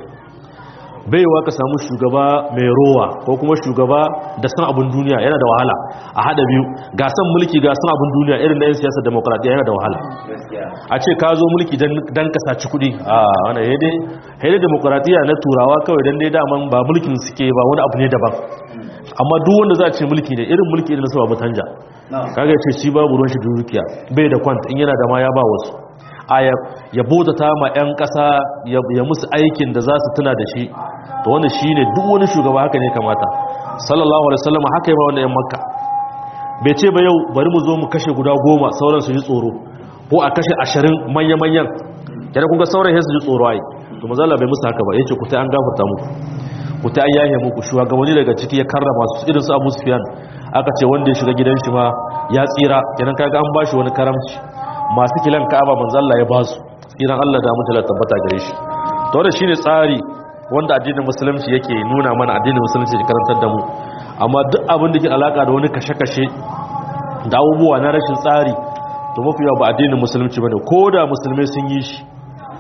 baiwa ka samu shugaba mai rowa ko kuma shugaba da san abin duniya yana da wahala a hada biyu ga san mulki ga san abin duniya irin na yin siyasar demokradiyya yana da wahala a ce ka zo mulki don ka saci kudi a wani haide haide demokradiyya na turawa kawai don dai daman ba mulkin suke ba wani abu ne daban amma duk wanda za a ce mulki ne irin mulki irin na sababu tanja kaga ce shi babu ruwan shi dukiya bai da kwanta in yana da ma ya ba wasu aya ya bautata ma 'yan ƙasa ya musu aikin da za su tuna da shi to wanda shi ne duk wani shugaba haka ne kamata sallallahu alaihi wasallam haka yi ma wanda 'yan makka bai ce ba yau bari mu zo mu kashe guda goma sauran su ji tsoro ko a kashe ashirin manya-manyan yana kuka sauran su ji tsoro ai to mazala bai musu haka ba ya ce ku ta an gafarta muku ku ta an yahe muku shugabanni daga ciki ya karrama su irin su abu sufiyan aka ce wanda ya shiga gidan shi ma ya tsira kenan kaga an bashi wani karamci masu kilan ka'aba manzo Allah ya basu tsiran Allah da mutala tabbata gare shi to wannan shine tsari wanda addinin musulunci yake nuna mana addinin musulunci ke karantar da mu amma duk abin da ke alaka da wani kashe-kashe da abubuwa na rashin tsari to mafi yawa ba addinin musulunci bane ko da musulmai sun yi shi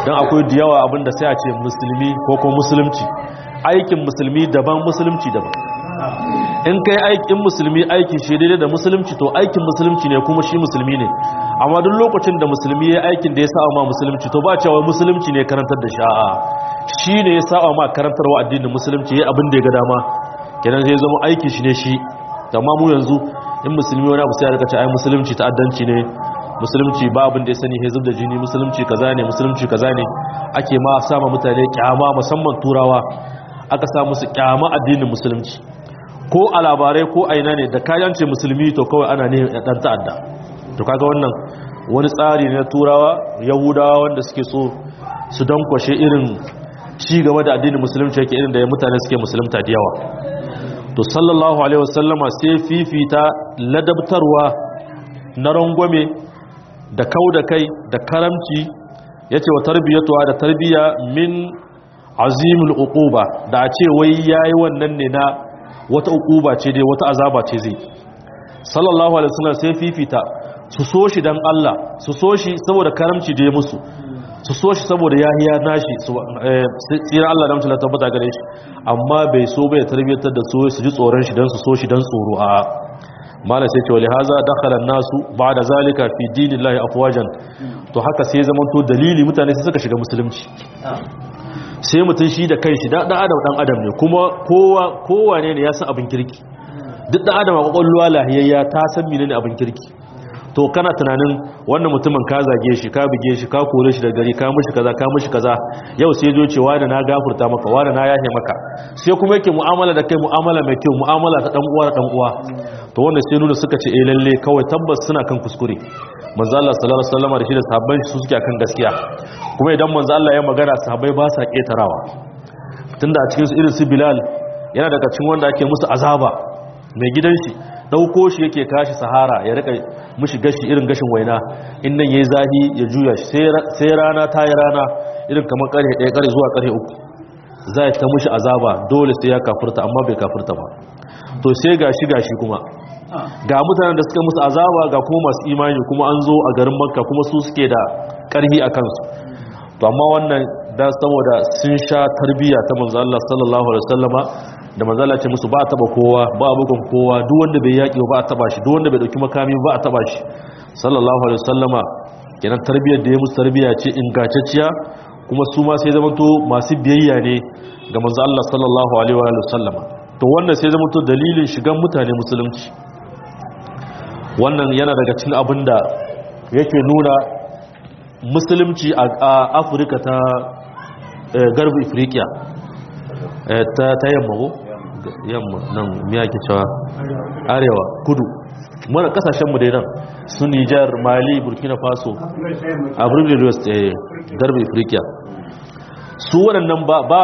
don akwai da yawa abinda sai a ce musulmi ko ko musulunci aikin musulmi daban musulunci daban in kai aikin musulmi aikin shi daidai da musulunci to aikin musulunci ne kuma shi musulmi ne amma duk lokacin da musulmi ya aikin da ya sa ma musulunci to ba cewa musulunci ne karantar da sha'a shi ne ya sa ma karantarwa addinin musulunci ya abin da ya ga dama kenan zai zama aikin shi ne shi amma mu yanzu in musulmi wani abu sai ya rika ce ai musulunci ta'addanci ne musulunci ba abin da ya sani hezib da jini musulunci kaza ne musulunci kaza ne ake ma sama mutane kyama musamman turawa aka sa musu kyama addinin musulunci ko a labarai ko aina ne da kayan ce musulmi to kawai ana ne dan ta'adda to kaga wannan wani tsari ne na turawa yahudawa wanda suke so su dankwashe irin ci gaba da addinin musulunci yake irin da mutane suke musulunta da yawa to sallallahu alaihi wasallama sai fifita ladabtarwa na rangwame da kau da kai da karamci ya ce wa tarbiyyatuwa da tarbiyya min azimul uquba da a ce wai yayi wannan ne na wata uquba ce dai wata azaba ce zai sallallahu alaihi wasallam sai fifita su so shi dan Allah su so shi saboda karamci da ya musu su so shi saboda yahiya nashi tsira Allah da mutum tabbata gare shi amma bai so bai tarbiyyatar da su su ji tsoron shi dan su so shi dan tsoro a mala sai ce wali haza dakhala nasu ba'da zalika fi dinillahi afwajan to haka sai zaman to dalili mutane sai suka shiga musulunci sai mutun shi da kanshi da dan adam dan adam ne kuma kowa kowa ne ne ya san abin kirki duk dan adam a kokolluwa lahiyayya ta san menene abin kirki to kana tunanin wannan mutumin ka zage shi ka buge shi ka kore shi da gari ka mishi kaza ka mishi kaza yau sai zo ce wani na gafurta maka wani na yahe maka sai kuma yake mu'amala da kai mu'amala mai kyau mu'amala ta dan uwa da dan uwa to wannan sai nuna suka ce eh lalle kawai tabbas suna kan kuskure manzo Allah sallallahu alaihi wasallam da shi da sahabban shi su suke kan gaskiya kuma idan manzo Allah ya magana sahabbai ba sa ketarawa tunda a cikin su irin su Bilal yana daga cikin wanda ake musu azaba mai gidan shi dauko shi yake kashi sahara ya rika mushi gashi irin gashin waina in nan yayi zahi ya juya shi sai rana ta yi rana irin kamar karhe ɗaya karhe zuwa karhe uku za ta mushi azaba dole sai ya kafurta amma bai kafurta ba to sai gashi gashi kuma ga mutanen da suka musu azaba ga kuma masu imani kuma an zo a garin makka kuma su suke da karhi a kansu to amma wannan da saboda sun sha tarbiyya ta manzo Allah sallallahu alaihi wasallama da manzala ce musu ba a taba kowa ba a bugun kowa duk wanda bai yaƙi ba a taba shi duk wanda bai dauki makami ba a taba shi sallallahu alaihi wasallama kenan tarbiyyar da ya musu tarbiyya ce ingantacciya kuma su ma sai zamanto masu biyayya ne ga manzo Allah sallallahu alaihi wa sallama to wannan sai zamanto dalilin shigan mutane musulunci wannan yana daga cikin abin da yake nuna musulunci a Afirka ta garbi Afirka ta yamma ko yamma nan miya ke cewa arewa kudu mana kasashenmu dai nan su nijar mali burkina faso a burkina west darbe afirka su waɗannan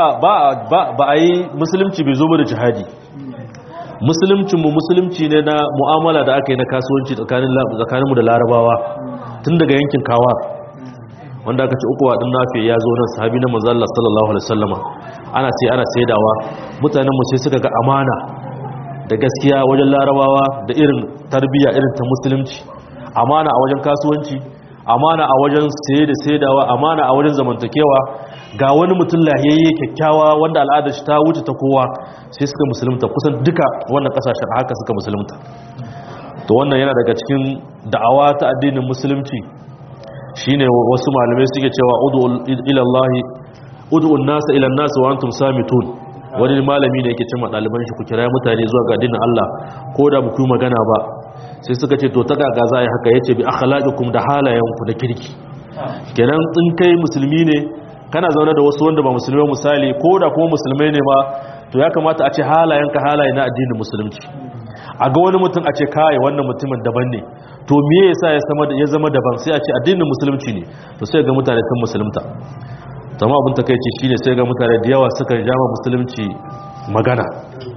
ba a yi musulunci bai zo da jihadi musuluncinmu musulunci ne na mu'amala da aka yi na kasuwanci tsakaninmu da larabawa tun daga yankin kawa wanda aka ce uku waɗin nafe ya zo nan sahabi na manzallah sallallahu alaihi wasallama ana sai ana saidawa mutanenmu sai suka ga amana da gaskiya wajen larabawa da irin tarbiyya irin ta musulunci amana a wajen kasuwanci amana a wajen saye da saidawa amana a wajen zamantakewa ga wani mutum lahiyayye kyakkyawa wanda al'adar shi ta wuce ta kowa sai suka musulunta kusan duka wannan kasashen haka suka musulunta to wannan yana daga cikin da'awa ta addinin musulunci shine wasu malamai suke cewa ud'u ila Allah ud'u an-nasa ila an-nasi wa antum samitun wani malami ne yake cewa daliban shi ku kira mutane zuwa ga addinin Allah ko da ku magana ba sai suka ce to ta ga za yi haka yace bi akhlaqikum da halayenku da kirki kenan in kai musulmi ne kana zaune da wasu wanda ba musulmai misali ko da kuma musulmai ne ma to ya kamata a ce halayenka halaye na addinin musulunci a ga wani mutum a ce kai wannan mutumin daban ne to me yasa ya zama ya zama daban sai a ce addinin musulunci ne to sai ga mutane sun musulunta tamam abin takeici shine sai ga mutane da yawa suka jama musulunci magana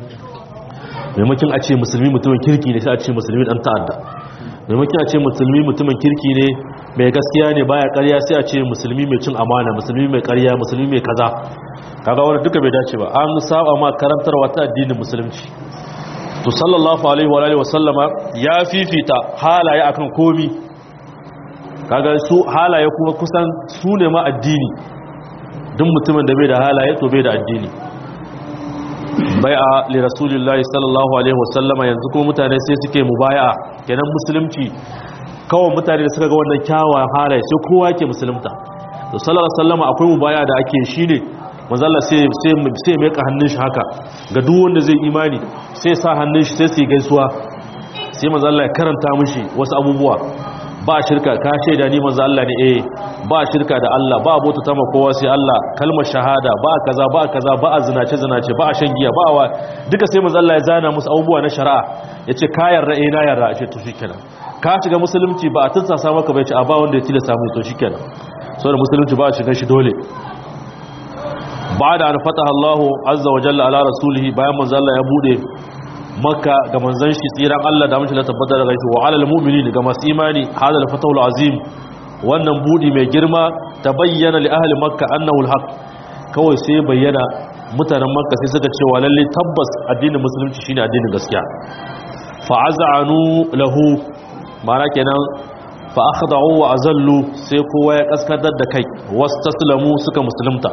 maimakon a ce musulmi mutumin kirki ne sai a ce musulmi dan ta'adda maimakon a ce musulmi mutumin kirki ne mai gaskiya ne baya ƙarya sai a ce musulmi mai cin amana musulmi mai ƙarya musulmi mai kaza kaga wannan duka bai dace ba an saba ma karantarwa ta addinin musulunci to sallallahu alaihi wa alihi wasallama ya fifita halaye akan komi kaga su halaye kuma kusan su ne ma addini duk mutumin da bai da halaye to bai da addini bai'a li rasulillahi sallallahu alaihi wasallama yanzu kuma mutane sai suke mubaya'a kenan musulunci kawai mutane da suka ga wannan kyawawan halaye sai kowa yake musulunta to sallallahu alaihi wasallama akwai mubaya'a da ake shine manzo Allah sai sai sai mai ka hannun shi haka ga duk wanda zai imani sai sa hannun shi sai su gaisuwa sai manzo Allah ya karanta mishi wasu abubuwa ba shirka ka shaida ni manzo Allah ne eh ba shirka da Allah ba abota ta kowa sai Allah kalmar shahada ba kaza ba kaza ba a zinace zinace ba a shan giya ba wa duka sai manzo Allah ya zana musu abubuwa na shari'a yace ka yarda eh na yarda ashe to shikenan ka shiga musulunci ba a tunsasa maka bai ce a ba wanda ya tilasta mu to shikenan saboda musulunci ba a shiga shi dole ba da an fataha Allah azza wa jalla ala rasulihi bayan manzo Allah ya bude makka ga manzon shi tsiran Allah da mashi la tabbata daga shi wa alal mu'minin ga masu imani hadal fatahul azim wannan budi mai girma ta bayyana li ahli makka annahu alhaq kawai sai bayyana mutanen makka sai suka cewa lalle tabbas addinin musulunci shine addinin gaskiya fa az'anu lahu ma'ana kenan fa akhda'u wa azallu sai kowa ya kaskadar da kai wastaslamu suka musulunta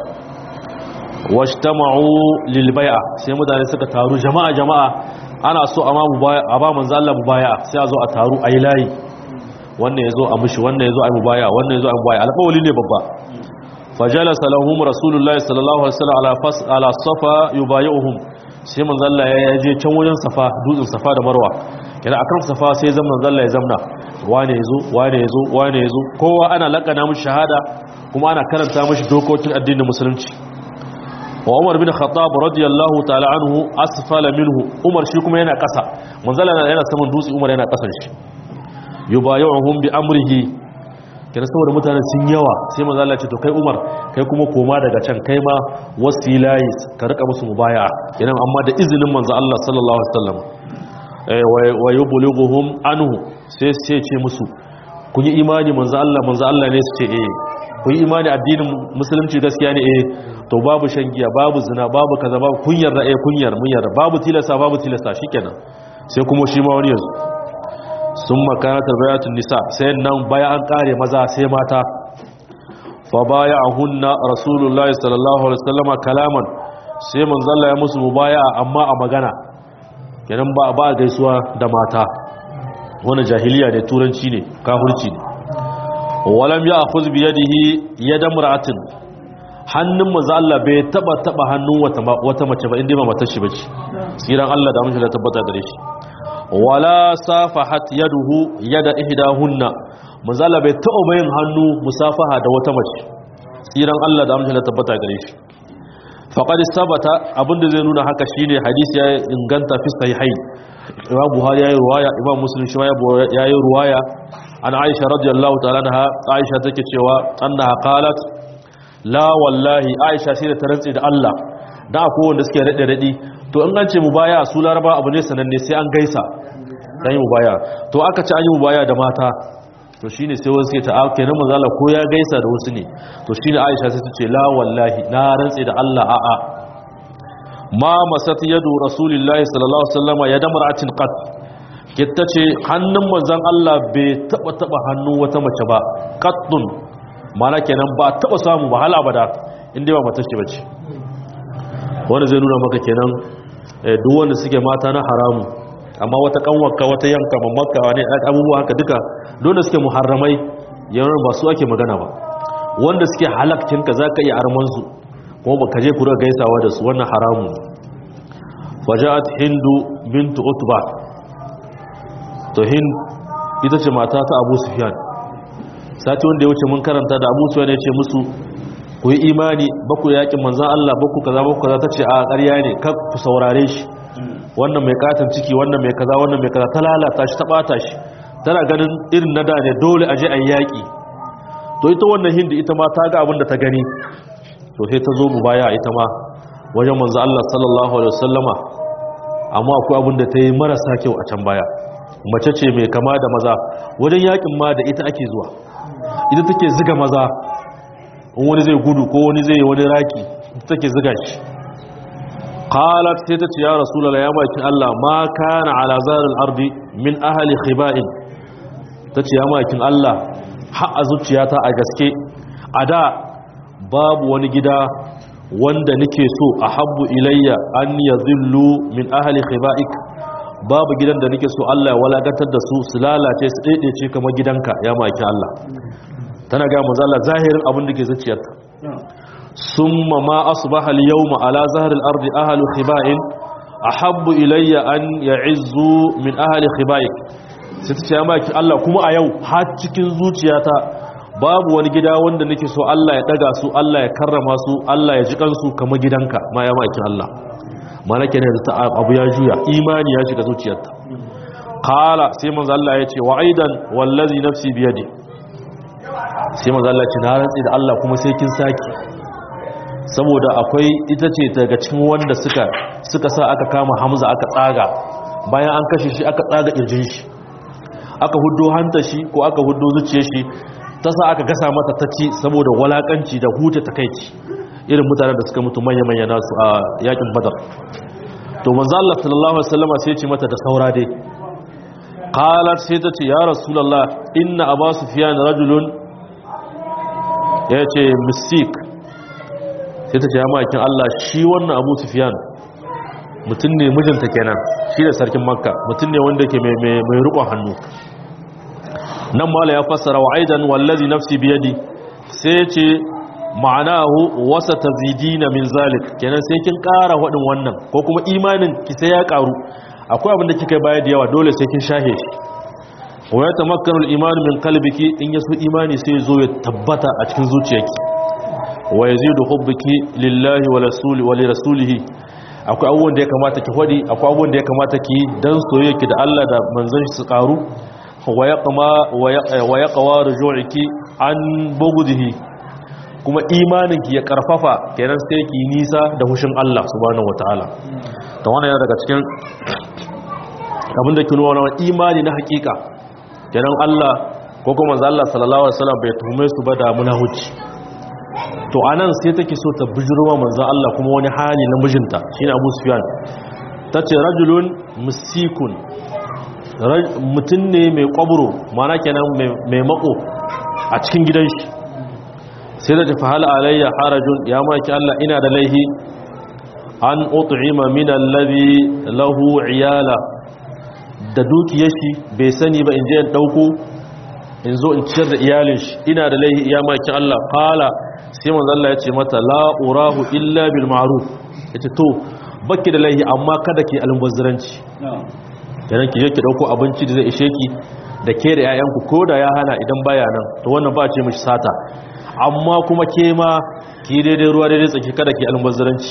wajtama'u lil bai'a sai mutane suka taru jama'a jama'a ana so a a ba manzo Allah mubaya sai a zo a taru ayi layi wannan yazo a mushi wannan yazo a mubaya wannan yazo a mubaya alƙawali ne babba fajalasa lahum rasulullahi sallallahu alaihi wasallam ala fas ala safa yubayuhum sai manzo Allah ya je can wajen safa dutsen safa da marwa kina akan safa sai zan manzo Allah ya zamna wane yazo wane yazo wane yazo kowa ana lakana mushi shahada kuma ana karanta mushi dokokin addinin musulunci wa Umar bin Khattab radiyallahu ta'ala anhu asfala minhu Umar shi kuma yana kasa manzala yana saman dutse Umar yana kasan shi yubayuhum bi amrihi kina saboda mutane sun yawa sai manzala ce to kai Umar kai kuma koma daga can kai ma wasilayi ka rika musu mubaya'a kenan amma da izinin manzo Allah sallallahu alaihi wasallam eh wa yublighuhum anhu sai sai ce musu kun yi imani manzo Allah manzo Allah ne su ce eh kun yi imani addinin musulunci gaskiya ne eh to babu shan giya babu zina babu kaza babu kunyar da eh kunyar mun yarda babu tilasta babu tilasta shikenan sai kuma shi ma wani yanzu sun makana tarbayatun nisa sai nan baya an kare maza sai mata fa baya'ahunna rasulullahi sallallahu alaihi wasallam kalaman sai manzo Allah ya musu mubaya amma a magana kenan ba ba gaisuwa da mata wannan jahiliya ne turanci ne kafirci ne walam ya'khudh bi yadihi yad imra'atin hannun manzo Allah bai taba taba hannun wata wata mace ba inda ba matar shi bace tsiran Allah da mun tabbata gare shi wala safahat yaduhu yada ihdahunna manzo Allah bai taba bayin hannu musafaha da wata mace tsiran Allah da mun tabbata gare shi faqad sabata abinda zai nuna haka shine hadisi ya inganta fi sahihain Imam Buhari yayi ruwaya Imam Muslim shi yayi ruwaya an Aisha radiyallahu ta'ala anha Aisha take cewa annaha qalat la wallahi aisha shi da ta rantse da Allah da akwai wanda suke rade rade to in an ce mubaya su laraba abu ne sananne sai an gaisa dan yi mubaya to aka ci an yi mubaya da mata to shine sai wasu ke ta ake nan manzala ko ya gaisa da wasu ne to shine aisha sai ta ce la wallahi na rantse da Allah a'a ma masat yadu rasulillahi sallallahu alaihi wasallam ya damra'atin qat kitta ce hannun manzon Allah bai taba taba hannu wata mace ba qattun mana kenan ba taba samu ba hala bada inda ba matar ce bace wanda zai nuna maka kenan duk wanda suke mata na haramu amma wata kanwarka wata yanka mamakka ne abubuwa haka duka dole suke muharramai yawan ba su ake magana ba wanda suke halakcinka za ka iya armansu kuma ba ka je kura gaisawa da su wannan haramu faja'at hindu bintu utba to hind ita ce mata ta abu sufyan sati wanda ya wuce mun karanta da abu sufyan ya ce musu ku yi imani ba ku yakin manzan Allah ba ku kaza ba ku kaza ta ce a ƙarya ne kar ku saurare shi wannan mai katon ciki wannan mai kaza wannan mai kaza ta lalata shi ta bata shi tana ganin irin na da ne dole a je a yaƙi to ita wannan hindi ita ma ta ga abin da ta gani to sai ta zo mu baya ita ma wajen manzo Allah sallallahu alaihi wasallama amma akwai abin da ta yi marasa kyau a can baya mace ce mai kama da maza wajen yakin ma da ita ake zuwa ita take ziga maza in wani zai gudu ko wani zai wani raki ita take ziga shi qalat sai ta ce ya rasulullahi ya maki Allah ma kana ala zaril ardi min ahli khiba'in tace ya makin Allah har a zuciyata a gaske a da babu wani gida wanda nake so ahabbu ilayya an yadhillu min ahli khiba'ik babu gidan da nake so Allah ya walakantar da su su lalace su daidaice kamar gidanka ya maki Allah tana ga manzo Allah zahirin abin da ke zuciyarta summa ma asbaha al-yawma ala zahri al-ardi ahlu khiba'in ahabbu ilayya an ya'izzu min ahli khiba'ik sai ta ce ya maki Allah kuma a yau har cikin zuciyata babu wani gida wanda nake so Allah ya daga su Allah ya karrama su Allah ya ji kansu kamar gidanka ma ya maki Allah mana kenan da abu ya juya imani ya shiga zuciyarta qala sai manzo Allah ya ce wa aidan wallazi nafsi biyadi sai manzo Allah ya ce na rantsi da Allah kuma sai kin saki saboda akwai ita ce daga cikin wanda suka suka sa aka kama Hamza aka tsaga bayan an kashe shi aka tsaga kirjin shi aka huddo hanta shi ko aka huddo zuciyar shi ta sa aka gasa mata ta ci saboda walakanci da huta takaici irin mutanen da suka mutu manya-manya nasu a yakin badar to manzo Allah sallallahu alaihi wasallam sai ya ce mata da saura dai qalat sai ta ce ya rasulullah inna abu sufyan rajulun yace misik sai ta ce ya makin Allah shi wannan abu sufyan mutum ne mijinta kenan shi da sarkin makka mutum ne wanda yake mai mai rukun hannu nan mala ya fassara wa aidan wallazi nafsi biyadi sai ce ma'anahu wasa tazidina min zalik kenan sai kin ƙara wadin wannan ko kuma imanin ki sai ya ƙaru akwai abin da kika bayar da yawa dole sai kin shahe shi wa ya tamakkanu al-iman min qalbiki in yaso imani sai zo ya tabbata a cikin zuciyarki wa yazidu hubbuki lillahi wa rasuli wa li rasulihi akwai abubuwan da ya kamata ki hodi akwai abubuwan da ya kamata ki dan soyayyaki da Allah da manzon shi su ƙaru wa yaqma wa yaqwa ruju'iki an bughdihi kuma imaninki ya karfafa kenan sai ki nisa da hushin Allah subhanahu wataala to wannan yana daga cikin abinda ke nuna wannan imani na hakika kenan Allah ko kuma manzo Allah sallallahu alaihi wasallam bai tuhume su ba da munahuci to anan sai take so ta bijirwa manzo Allah kuma wani hali na mijinta shine Abu Sufyan tace rajulun musikun mutum ne mai kwaburo mana kenan mai mako a cikin gidan shi sai da tafi hala alayya harajun ya maki Allah ina da laihi an ut'ima min allazi lahu iyala da dukiyar shi bai sani ba in je in dauko in zo in ciyar da iyalin shi ina da laihi ya maki Allah qala sai manzo Allah ya ce mata la urahu illa bil ma'ruf yace to baki da laihi amma kada ki almubazzaranci kenan ki je ki dauko abinci da zai ishe ki da ke da 'ya'yanku ko da ya hana idan baya nan to wannan ba ce mishi sata amma kuma ke ma ki daidai ruwa daidai tsaki kada ki almubazzaranci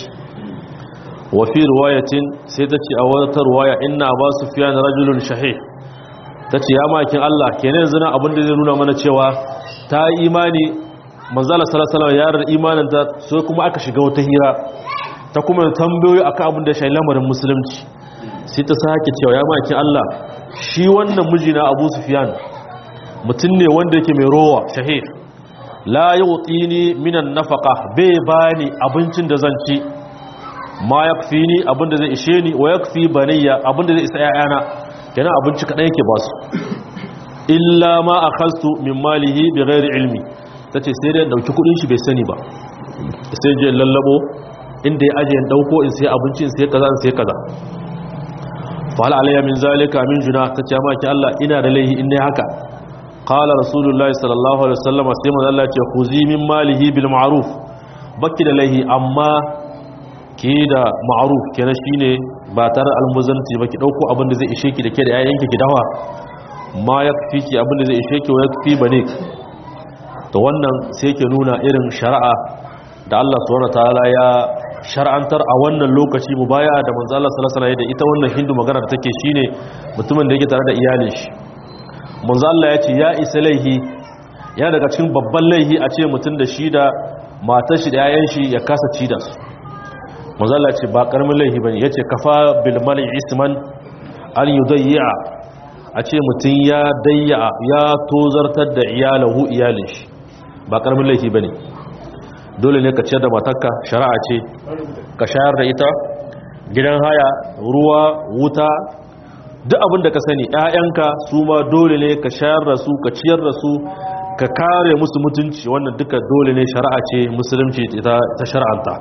wa fi riwayatin sai ta ce a wata riwaya inna ba sufyan rajulun shahih ta ce ya makin Allah kenan yanzu na abin da zai nuna mana cewa ta yi imani manzala sallallahu alaihi wasallam ya imanin ta sai kuma aka shiga wata hira ta kuma tambayoyi akan abin da shi lamarin musulunci sai ta sake cewa ya makin Allah shi wannan miji na Abu Sufyan mutum ne wanda yake mai rowa shahih la yu'tini minan nafaqa bai bani abincin da zan ci ma yakfini abin da zai ishe ni wa yakfi baniya abin da zai isa ƴaƴana kenan abinci kadan yake ba su illa ma akhastu min malihi bighairi ilmi tace sai dai dauki kudin shi bai sani ba sai je lallabo inda ya aje in dauko in sai abinci in sai kaza in sai kaza fahal alayya min zalika min juna ta ce maki Allah ina da laihi in ne haka qala rasulullahi sallallahu alaihi wasallam sai manzo Allah ce khuzi min malihi bil ma'ruf baki da laihi amma ki da ma'ruf kenan shine ba tare almuzanti ba ki dauko abin da zai ishe ki da ke da yayanki ki dawa ma yakfi ki abin da zai ishe ki wa yakfi bane to wannan sai ke nuna irin shari'a da Allah subhanahu wataala ya shar'antar a wannan lokaci mu baya da manzo Allah sallallahu alaihi wasallam da ita wannan hindu magana da take shine mutumin da yake tare da iyalin shi manzo Allah ya ce ya isa laihi yana daga cikin babban laihi a ce mutum da shi da matar shi da yayan shi ya kasa ci da su manzo Allah ya ce ba karamin laihi bane yace kafa bil mali isman an yudayya a ce mutum ya dayya ya tozartar da iyalahu iyalin shi ba karamin laihi bane dole ne ka ciyar da matarka shari'a ce ka shayar da ita gidan haya ruwa wuta duk abin da ka sani ƴaƴanka su ma dole ne ka shayar da su ka ciyar da su ka kare musu mutunci wannan duka dole ne shari'a ce musulunci ta shar'anta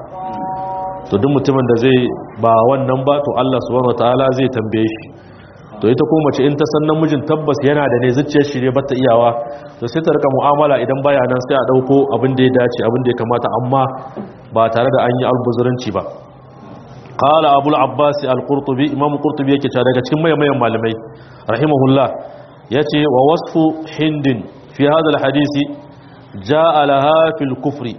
to duk mutumin da zai ba wannan ba to Allah subhanahu wataala zai tambaye shi to ita ko mace in ta san namijin tabbas yana da ne zuciyar shi ne bata iyawa to sai ta rika mu'amala idan baya nan sai a dauko abin da ya dace abin da ya kamata amma ba tare da an yi albuzuranci ba qala abul abbas al-qurtubi imam qurtubi yake cewa daga cikin mayan malamai rahimahullah yace wa wasfu hindin fi hadha al-hadisi jaa laha fil kufri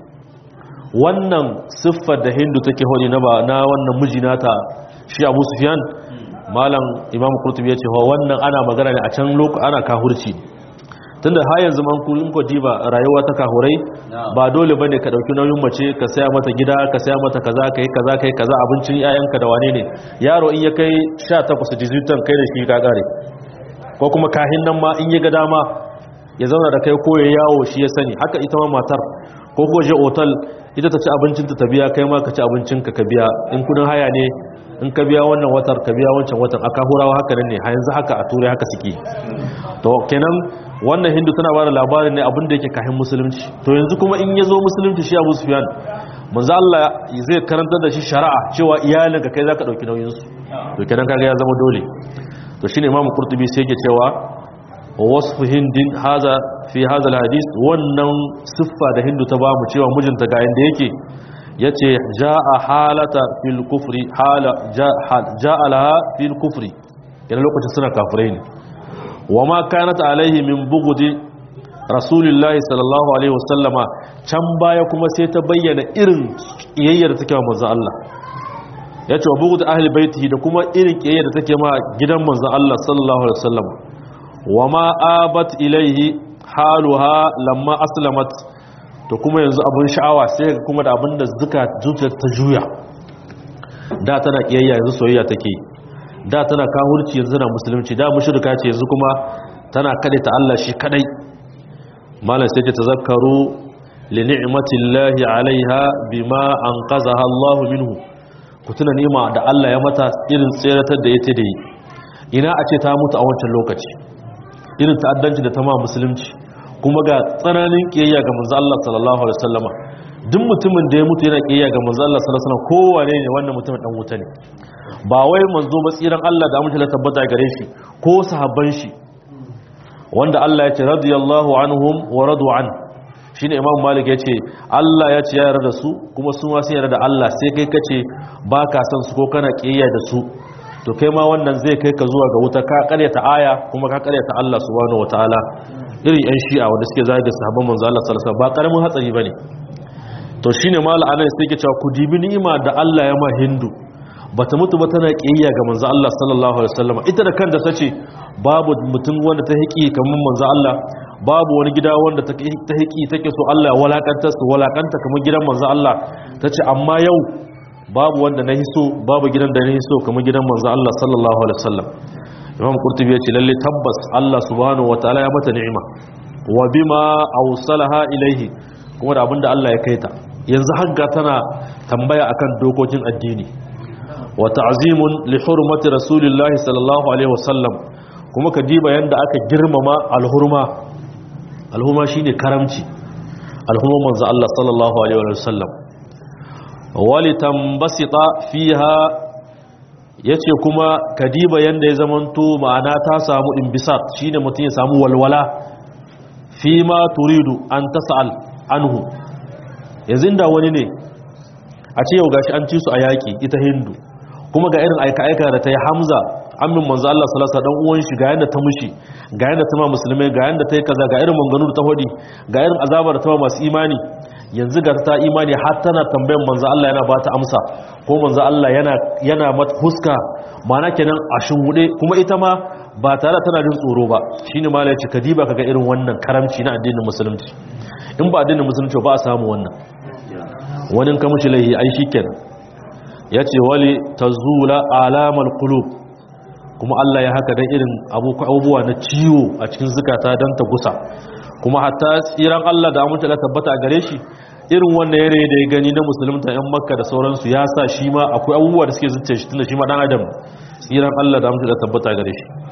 wannan siffar da hindu take hodi na ba na wannan mijinata shi abu sufyan malam imam qurtubi yace wa wannan ana magana ne a can lokaci ana kahurci tunda har yanzu man kullun ko diba rayuwa ta kahurai ba dole bane ka dauki nauyin mace ka saya mata gida ka saya mata kaza kai kaza kai kaza abincin yayanka da wane ne yaro in ya kai 18 18 kai da shi ka kare ko kuma kahin nan ma in ya ga dama ya zauna da kai ko ya yawo shi ya sani haka ita ma matar ko ko je otal ita ta ci abincin ta biya kai ma ka ci abincin ka ka biya in kudin haya ne in ka biya wannan watar ka biya wancan watan aka hurawa haka nan ne a yanzu haka a turai haka suke to kenan wannan hindu tana bada labarin ne abin da yake kahin musulunci to yanzu kuma in ya zo musulunci shi abu sufiyan manzo Allah zai karantar da shi shari'a cewa iyalinka kai zaka dauki nauyin su to kenan kaga ya zama dole to shine imamu qurtubi sai yake cewa wasfu hindin haza fi haza alhadith wannan siffa da hindu ta bamu cewa mijinta ga yanda yake yace jaa halata fil kufri hala jaa laha fil kufri yana lokacin suna kafirai ne wama kanat alaihi min bughdi rasulillahi sallallahu alaihi wasallama can baya kuma sai ta bayyana irin kiyayyar da take wa manzon Allah yace wa bughdi ahli baitihi da kuma irin kiyayyar da take ma gidan manzon Allah sallallahu alaihi wasallam wama abat ilaihi haluha lamma aslamat to kuma yanzu abun sha'awa sai kuma da abin da zuciyar ta juya da tana kiyayya yanzu soyayya take da tana kahurci yanzu tana musulunci da mushrika ce yanzu kuma tana kade ta Allah shi kadai malam sai ta tazakkaru li ni'matillahi alaiha bima anqazaha Allah minhu ku tuna ni'ima da Allah ya mata irin tseratar da yake da yi ina a ce ta mutu a wancan lokaci irin ta'addanci da ta ma musulunci kuma ga tsananin kiyayya ga manzo Allah sallallahu alaihi wasallama duk mutumin da ya mutu yana kiyayya ga manzo Allah sallallahu alaihi wasallam kowane ne wannan mutumin dan wuta ne ba wai manzo ba tsiran Allah da amince la tabbata gare shi ko sahabban shi wanda Allah ya ce radiyallahu anhum wa radu an shine Imam Malik ya ce Allah ya ce ya yarda da su kuma su ma sun yarda da Allah sai kai kace ba ka san su ko kana kiyayya da su to kai ma wannan zai kai ka zuwa ga wuta ka karyata aya kuma ka karyata Allah subhanahu wataala irin yan shi'a wanda suke zagi sahabban manzo Allah sallallahu alaihi wasallam ba karamin hatsari bane to shine mal anan sai yake cewa ku dibi ni'ima da Allah ya ma hindu bata mutu ba tana kiyayya ga manzo Allah sallallahu alaihi wasallam ita da kanta tace babu mutum wanda ta hiki kamar manzo Allah babu wani gida wanda ta hiki take so Allah ya walakanta su walakanta kamar gidan manzo Allah tace amma yau babu wanda na hiso babu gidan da na hiso kamar gidan manzo Allah sallallahu alaihi wasallam Imam Qurtubi ya ce lalle tabbas Allah subhanahu wataala ya mata ni'ima wa bima awsalaha ilaihi kuma da abinda Allah ya kaita yanzu hagga tana tambaya akan dokokin addini wa ta'zimun li hurmati rasulillahi sallallahu alaihi wasallam kuma ka diba yanda aka girmama alhurma alhurma shine karamci alhurma manzo Allah sallallahu alaihi wasallam walitambasita fiha yace kuma kadiba yanda ya zamanto ma'ana ta samu imbisat shine mutum ya samu walwala fi ma turidu an tasal anhu yanzu da wani ne a ce yau gashi an ci su a yaki ita hindu kuma ga irin aika-aika da ta yi hamza amin manzo Allah sallallahu alaihi wasallam uwan shi ga yanda ta mushi ga yanda ta ma musulmai ga yanda ta yi kaza ga irin manganu da ta hodi ga irin azabar ta ma masu imani yanzu ga ta imani har tana tambayan manzo Allah yana ba ta amsa ko manzo Allah yana yana mata huska mana kenan a shingude kuma ita ma ba tare tana jin tsoro ba shine ma ya ce kadiba kaga irin wannan karamci na addinin musulunci in ba addinin musulunci ba a samu wannan wani ka mushi laihi ai shikenan yace wali tazula alamal qulub kuma Allah ya haka dan irin abubuwa na ciwo a cikin zukata dan ta gusa kuma hatta tsiran Allah da amince da tabbata a gare shi irin wannan yanayi da ya gani na musulunta yan makka da sauransu ya sa shi ma akwai abubuwa da suke zuciya shi tunda shi ma dan adam tsiran Allah da amince da tabbata a gare shi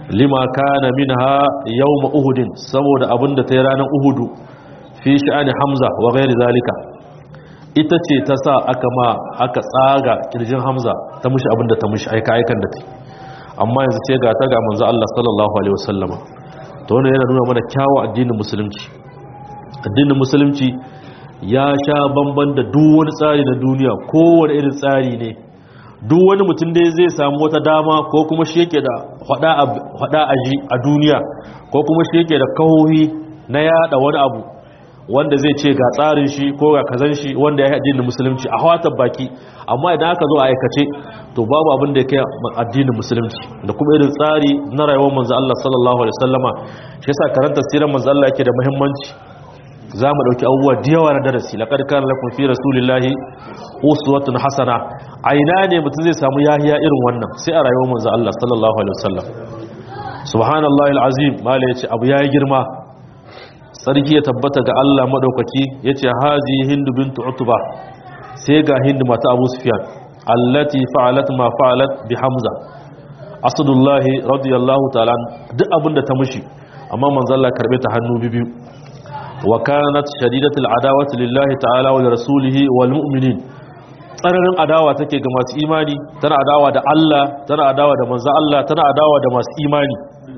lima kana minha yawm uhudin saboda abinda ta yi ranar uhudu fi sha'ani hamza wa ghairi zalika ita ce ta sa aka ma aka tsaga kirjin hamza ta mushi abinda ta mushi aika aikan da ta amma yanzu sai ga ta ga manzo Allah sallallahu alaihi wasallama to wannan yana nuna mana kyawu addinin musulunci addinin musulunci ya sha bamban da duk wani tsari na duniya kowane irin tsari ne duk wani mutum dai zai samu wata dama ko kuma shi yake da hada aji a duniya ko kuma shi yake da kahohi na yada wani abu wanda zai ce ga tsarin shi ko ga kazan shi wanda ya yi addinin musulunci a hawatar baki amma idan aka zo a aikace to babu abin da ya kai addinin musulunci da kuma irin tsari na rayuwar manzo Allah sallallahu alaihi wasallama shi yasa karanta sirar manzo Allah yake da muhimmanci za mu ɗauki abubuwa da yawa na darasi laƙar kan lakon fi rasulillahi uswatun hasana a ina ne mutum zai samu yahiya irin wannan sai a rayuwar manzo Allah sallallahu alaihi wasallam subhanallahi alazim mala yace abu yayi girma sarki ya tabbata ga Allah madaukaki yace hazi hindu bintu utba sai ga hindu mata abu sufyan allati fa'alat ma fa'alat bi hamza asadullahi radiyallahu ta'ala duk abinda ta mushi amma manzo Allah karbe ta hannu biyu وكانت شديدة العداوة لله تعالى ولرسوله والمؤمنين tsananin adawa take ga masu imani tana adawa da Allah tana adawa da manzo Allah tana adawa da masu imani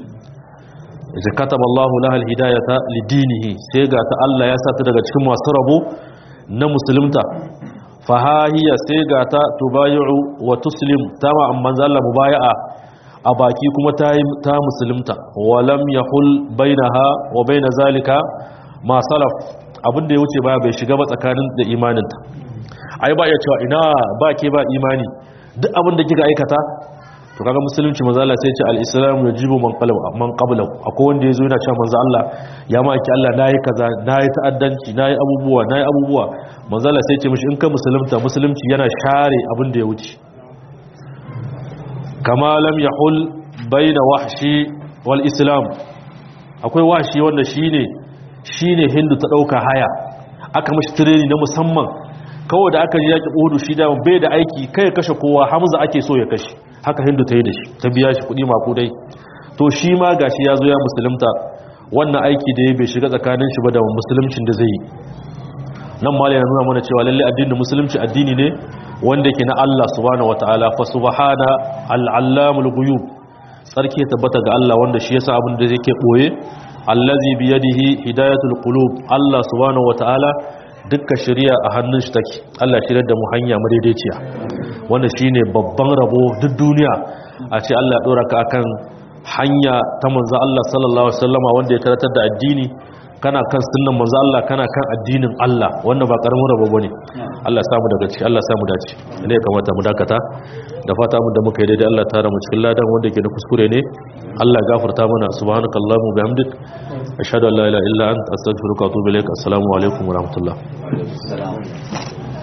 yace kataba Allahu laha alhidayata lidinihi sai ga ta Allah ya sata daga cikin masu rabo na musulunta fa hahiya sai ga ta tubayu wa tuslim tama manzo Allah mubaya'a a baki kuma ta ta musulunta walam yahul bainaha wa baina zalika ma salaf abin da ya wuce baya bai shiga ba tsakanin da imaninta ai ba iya cewa ina ba ke ba imani duk abin da kika aikata to kaga musulunci manzo Allah sai ya ce al-islam yajibu man qabla man qabla akwai wanda yazo yana cewa manzo Allah ya ma ki Allah nayi kaza nayi ta'addanci nayi abubuwa nayi abubuwa manzo Allah sai ya ce mishi in ka musulunta musulunci yana share abin da ya wuce kama lam yahul baina wahshi wal islam akwai wahshi wanda shine shi ne hindu ta ɗauka haya aka mashi tireni na musamman kawai da aka ji yaƙi ƙudu shi da bai da aiki kai kashe kowa hamza ake so ya kashe haka hindu ta yi da shi ta biya shi kuɗi makudai to shi ma ga shi ya zo ya musulunta wannan aiki da ya bai shiga tsakanin shi ba da musulumcin da zai yi nan ma yana nuna mana cewa lalle addinin musulunci addini ne wanda ke na Allah subhanahu wataala fa subhana al-allamul ghuyub sarki ya tabbata ga Allah wanda shi yasa abin da yake boye allazi biyadihi hidayatul qulub Allah subhanahu wataala dukkan shari'a a hannun shi take Allah shirye da mu hanya madaidaiciya wanda shine babban rabo duk duniya a ce Allah ya dora ka akan hanya ta manzo Allah sallallahu alaihi wasallama wanda ya taratar da addini kana kan sunnan manzo Allah kana kan addinin Allah wannan ba karamin rabo bane Allah ya samu daga ciki Allah ya samu dace ne kamata mu dakata da fata mun da muka yi daidai Allah tara mu cikin ladan wanda ke da kuskure ne Allah ya gafarta mana subhanakallahumma bihamdik ashhadu an la ilaha illa anta astaghfiruka wa atubu ilaik assalamu alaikum wa rahmatullah